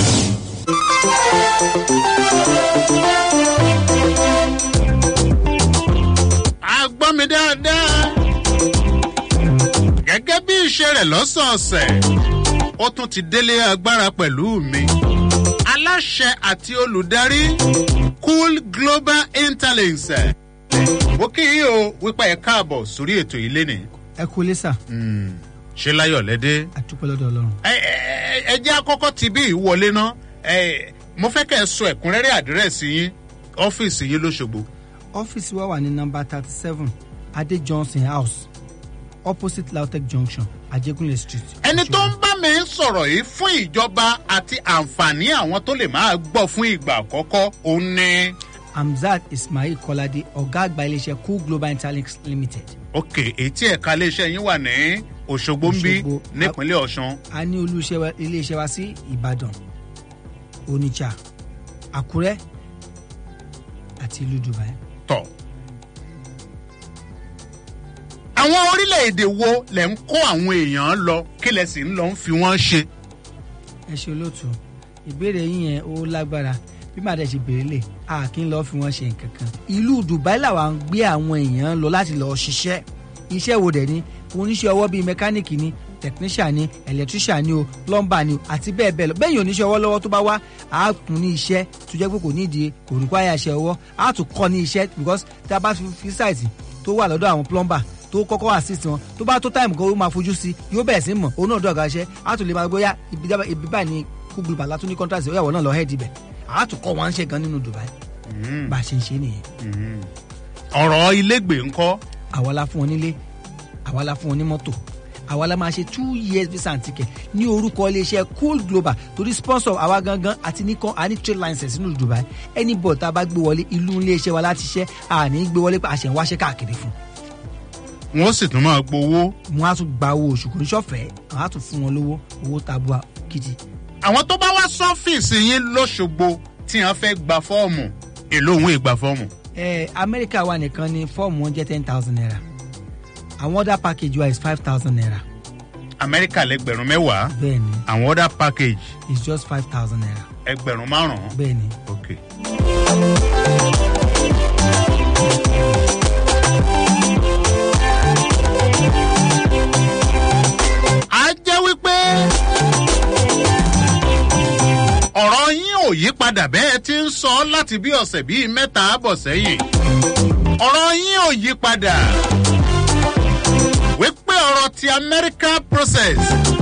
a gbọ́ mi dáadáa. gẹ́gẹ́ bí ìṣe rẹ̀ lọ́sọ̀ọ̀sẹ̀ ó tún ti délé agbára pẹ̀lú mi. aláṣẹ àti olùdarí cool global interlinks. mo kí yín o wípé ẹ káàbọ̀ sórí ètò ilé ni. ẹ kú lé sà. ṣé láyọ̀ lẹ́dẹ́. àdúpẹ́ lọ́dọ̀ ọlọ́run. ẹ ẹ ẹ jẹ́ àkọ́kọ́ ti bí ìwọlé náà ẹ mo fẹ́ kẹ́ ẹ sọ ẹ̀kúnrẹ́rẹ́ àdírẹ́sì yín ọ́fíìsì yín lóṣogbo. ọ́fíìsì wa wà ní nọmba thirty seven adé johnson house opposite lautech junction ajégúnlẹ̀ street. ẹni tó ń bá mi sọ̀rọ̀ yìí fún ìjọba àti àǹfààní àwọn tó lè máa gbọ́ fún ìgbà àkọ́kọ́ òun ni. hamzat ismail kọ́ládé ọ̀gá àgbà iléeṣẹ́ cool global interlinks limited. ok etí ẹ̀ka iléeṣẹ́ yín wà ní òṣogbo ń bí Òṣogbo. nípínlẹ̀ ọ̀sán. a ní olú iṣẹ́ wa- iléeṣẹ́ wa sí ìbàdàn onitsha àkúrẹ́ àti ìlú dubai. tọ̀. àwọn orílẹ̀-èdè wo lẹ̀ ń kó àwọn èèyàn lọ kí lẹ̀ sì ń lọ ń fi wọ́n ṣe. ẹ ṣe olóòtú ìbéèrè yín yẹn ó lágbára bí màá dẹ̀ ṣe béèrè lè a kì í lọ́ọ́ fi wọ́n ṣe nǹkan kan. ìlú dubai làwa ń gbé àwọn èèyàn lọ láti lọ́ọ́ ṣiṣẹ́ iṣẹ́ wo dẹ̀ ni oníṣẹ́ ọwọ́ bíi mẹkáníìkì ni technician ni electrician ni o plumber ni o àti bẹ́ẹ̀ bẹ́ẹ̀ lọ bẹ́ẹ̀ yóò níṣẹ́ ọwọ́ lọ́wọ́ tó bá wá a kún ní iṣẹ́ tó jẹ́ pé kò ní ìdí kò ní kó àyà iṣẹ́ ọwọ́ a tún kọ́ ní iṣẹ́ because tí a bá fi fi site tó wà lọ́dọ̀ àwọn plumber tó kọ́kọ́ assist wọn tó bá tó time kan ó máa fojú sí yóò bẹ̀rẹ̀ sí mọ̀ òun náà dọ̀gá iṣẹ́ a tún lè máa gbóyà ibi dábàá- ibi báyìí ni kúgbìn bàlá tún ní contract ó yàwó náà lọ head ibẹ̀ a tún kọ́ wọn ń ṣe gan nínú dubai bá a ṣe ń ṣe nìyẹn. ọ̀rọ̀ ilégbè ńkọ́. àwa la fún wọn nílé àwa la fún wọn ní mọ́tò àwa la máa ṣe two years visa and ticket ní orúkọ iléeṣẹ́ cool global torí sponsor àwa gangan àti nìkan àní trade license nínú dubai anybody tá a bá gbé wọlé ìlú iléeṣẹ́ wa láti ṣẹ́ àní gbé wọlé pé àṣẹ ń wáṣẹ́ káàkiri fún wọ́n sì tún máa gbowó. wọn á tún gba owó oṣù kò ní sọfẹ̀ẹ́ àwọn á tún fún wọn lówó owó tabua gidi. àwọn tó bá wá sọ́fíìsì yín lọ́ṣogbo tí wọ́n fẹ́ gba fọ́ọ̀mù èló òun ìgbà fọ́ọ̀mù. ẹ amẹ́ríkà wa nìkan ni fọ́ọ̀mù wọn jẹ́ ten thousand naira àwọn other package wa is five thousand naira amẹ́ríkà lẹ́gbẹ̀rún mẹ́wàá bẹ́ẹ̀ni àwọn other package it's just five thousand naira ẹgbẹ̀rún márùn-ún. bẹ́ẹ̀ni. ok. a jẹ́ wípé ọ̀rọ̀ yín ò yí padà bẹ́ẹ̀ tí ń sọ láti bí ọ̀sẹ̀ bíi mẹ́ta bọ̀ sẹ́yìn ọ̀rọ̀ yín ò yí padà wípé ọ̀rọ̀ ti american process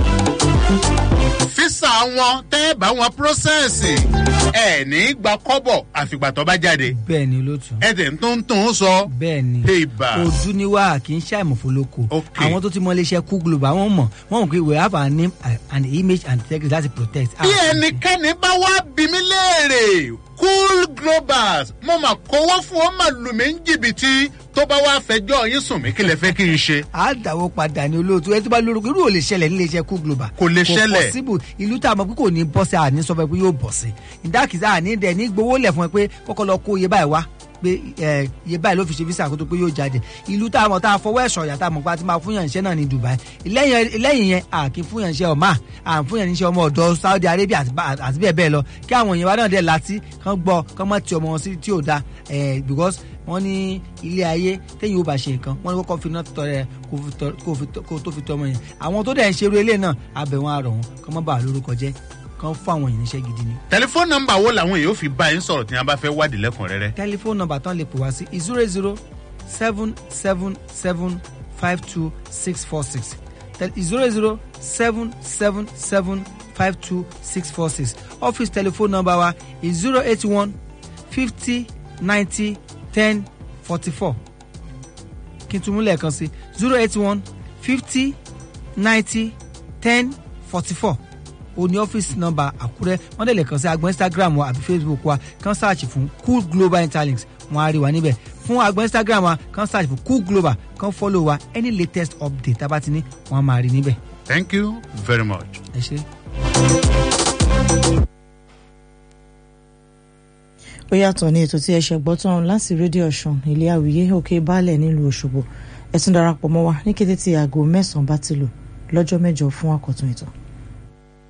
físà wọn tẹ́ bá wọn process ẹ̀ ní gba kọ́bọ̀ àfìgbà tó bá jáde bẹ́ẹ̀ni olóòtú. ẹ̀dẹ̀ tó ń tún sọ bẹ́ẹ̀ni Heba. ojú ni wá kì í ṣàìmọ̀fólókò àwọn tó ti mọ iléeṣẹ́ cool global wọ́n mọ̀ wọ́n mọ̀ pé we have our name uh, and image and integrity láti protect. bí ẹnikẹ́ni bá wá bí mi léèrè cool globals mo mà kówó fún ọ mà lù mí ní jìbìtì tó bá wá fẹjọ́ yín sùn mí kí lè fẹ́ kí n ṣe. a dàwọ́ padà ní olóòtú ẹni tó bá lórúkọ irú ò lè ṣẹlẹ̀ nílé iṣẹ́ cool global. Kò lè ṣẹlẹ̀. kò possible ìlú tá a mọ̀ pé kò ní bọ́ sí àní sọ fún ẹ pé yóò bọ̀ sí ìdákìsá àní dẹ̀ ní gbowó lẹ̀ fún ẹ pé kọ́kọ́ lọ kó iye báyìí wá pé ẹ iye báyìí ló fi ṣe visa kó tó pé yóò jáde ìlú tá a mọ̀ tá a fọwọ́ ẹ̀ṣọ́ ìyá tá a mọ̀ pé a ti máa fún yàn iṣẹ́ náà ní dubai lẹ́yìn lẹ́yìn yẹn a kì í fún yàn iṣẹ́ ọ̀ma à ń fún yàn iṣẹ́ ọmọ ọ̀dọ́ saudi arabia àti bá- àti bẹ́ẹ̀ bẹ́ẹ̀ lọ kí àwọn èèyàn wa náà dẹ̀ láti kán gbọ́ kán mọ̀ ti ọmọ wọn sí tí ò da ẹ̀ because wọ́n ní ilé ayé téyìn ó bá ṣe nǹkan wọ́n ní kọ́kọ́ fi náà tọrẹ kó fi tọ- kó fi tọ- kó tó fi tọmọ yẹn àwọn tó dẹ̀ ń ṣerú ilé náà abẹ wọn àrọ̀ wọn kán má bàa lórúkọ jẹ́ kán fún àwọn èèyàn níṣẹ́ gidi ni. tẹlifóònù nọmba wo làwọn èèyàn fi bá yín sọ̀rọ̀ tí wọ́n bá fẹ́ wádìí lẹ́kùnrẹ́rẹ́. tẹlifóònù nọmba tán lè pè wá sí zero zero seven seven seven five two six four six zero zero seven seven seven five two six four six office telephone number wa is zero eight one fifty ninety ten forty four kí n tún mú lẹ́ẹ̀kan sí zero eight one fifty ninety ten forty four o ní ọ́fíìsì nọ́mbà àkúrẹ́ wọ́n dẹ̀ lè kàn sí agbọn instagram wa àbí facebook wa kàn search fún cool global interlinks wọ́n á rí wa níbẹ̀ fún agbọn instagram wa kàn search fún cool global kàn follow wa any latest update tá a bá ti ní wọ́n á máa rí níbẹ̀. thank you very much. ẹ ṣe. ó yàtọ̀ ní ètò tí ẹ ṣe gbọ́ tán láti rédíò ọ̀sán ilé àwíyé òkè baálẹ̀ nílùú òṣogbo ẹ tún darapọ̀ mọ́ wa ní kété tí aago mẹ́sàn-án bá ti lò lọ́jọ́ mẹ́jọ fún àkọ́tún ètò.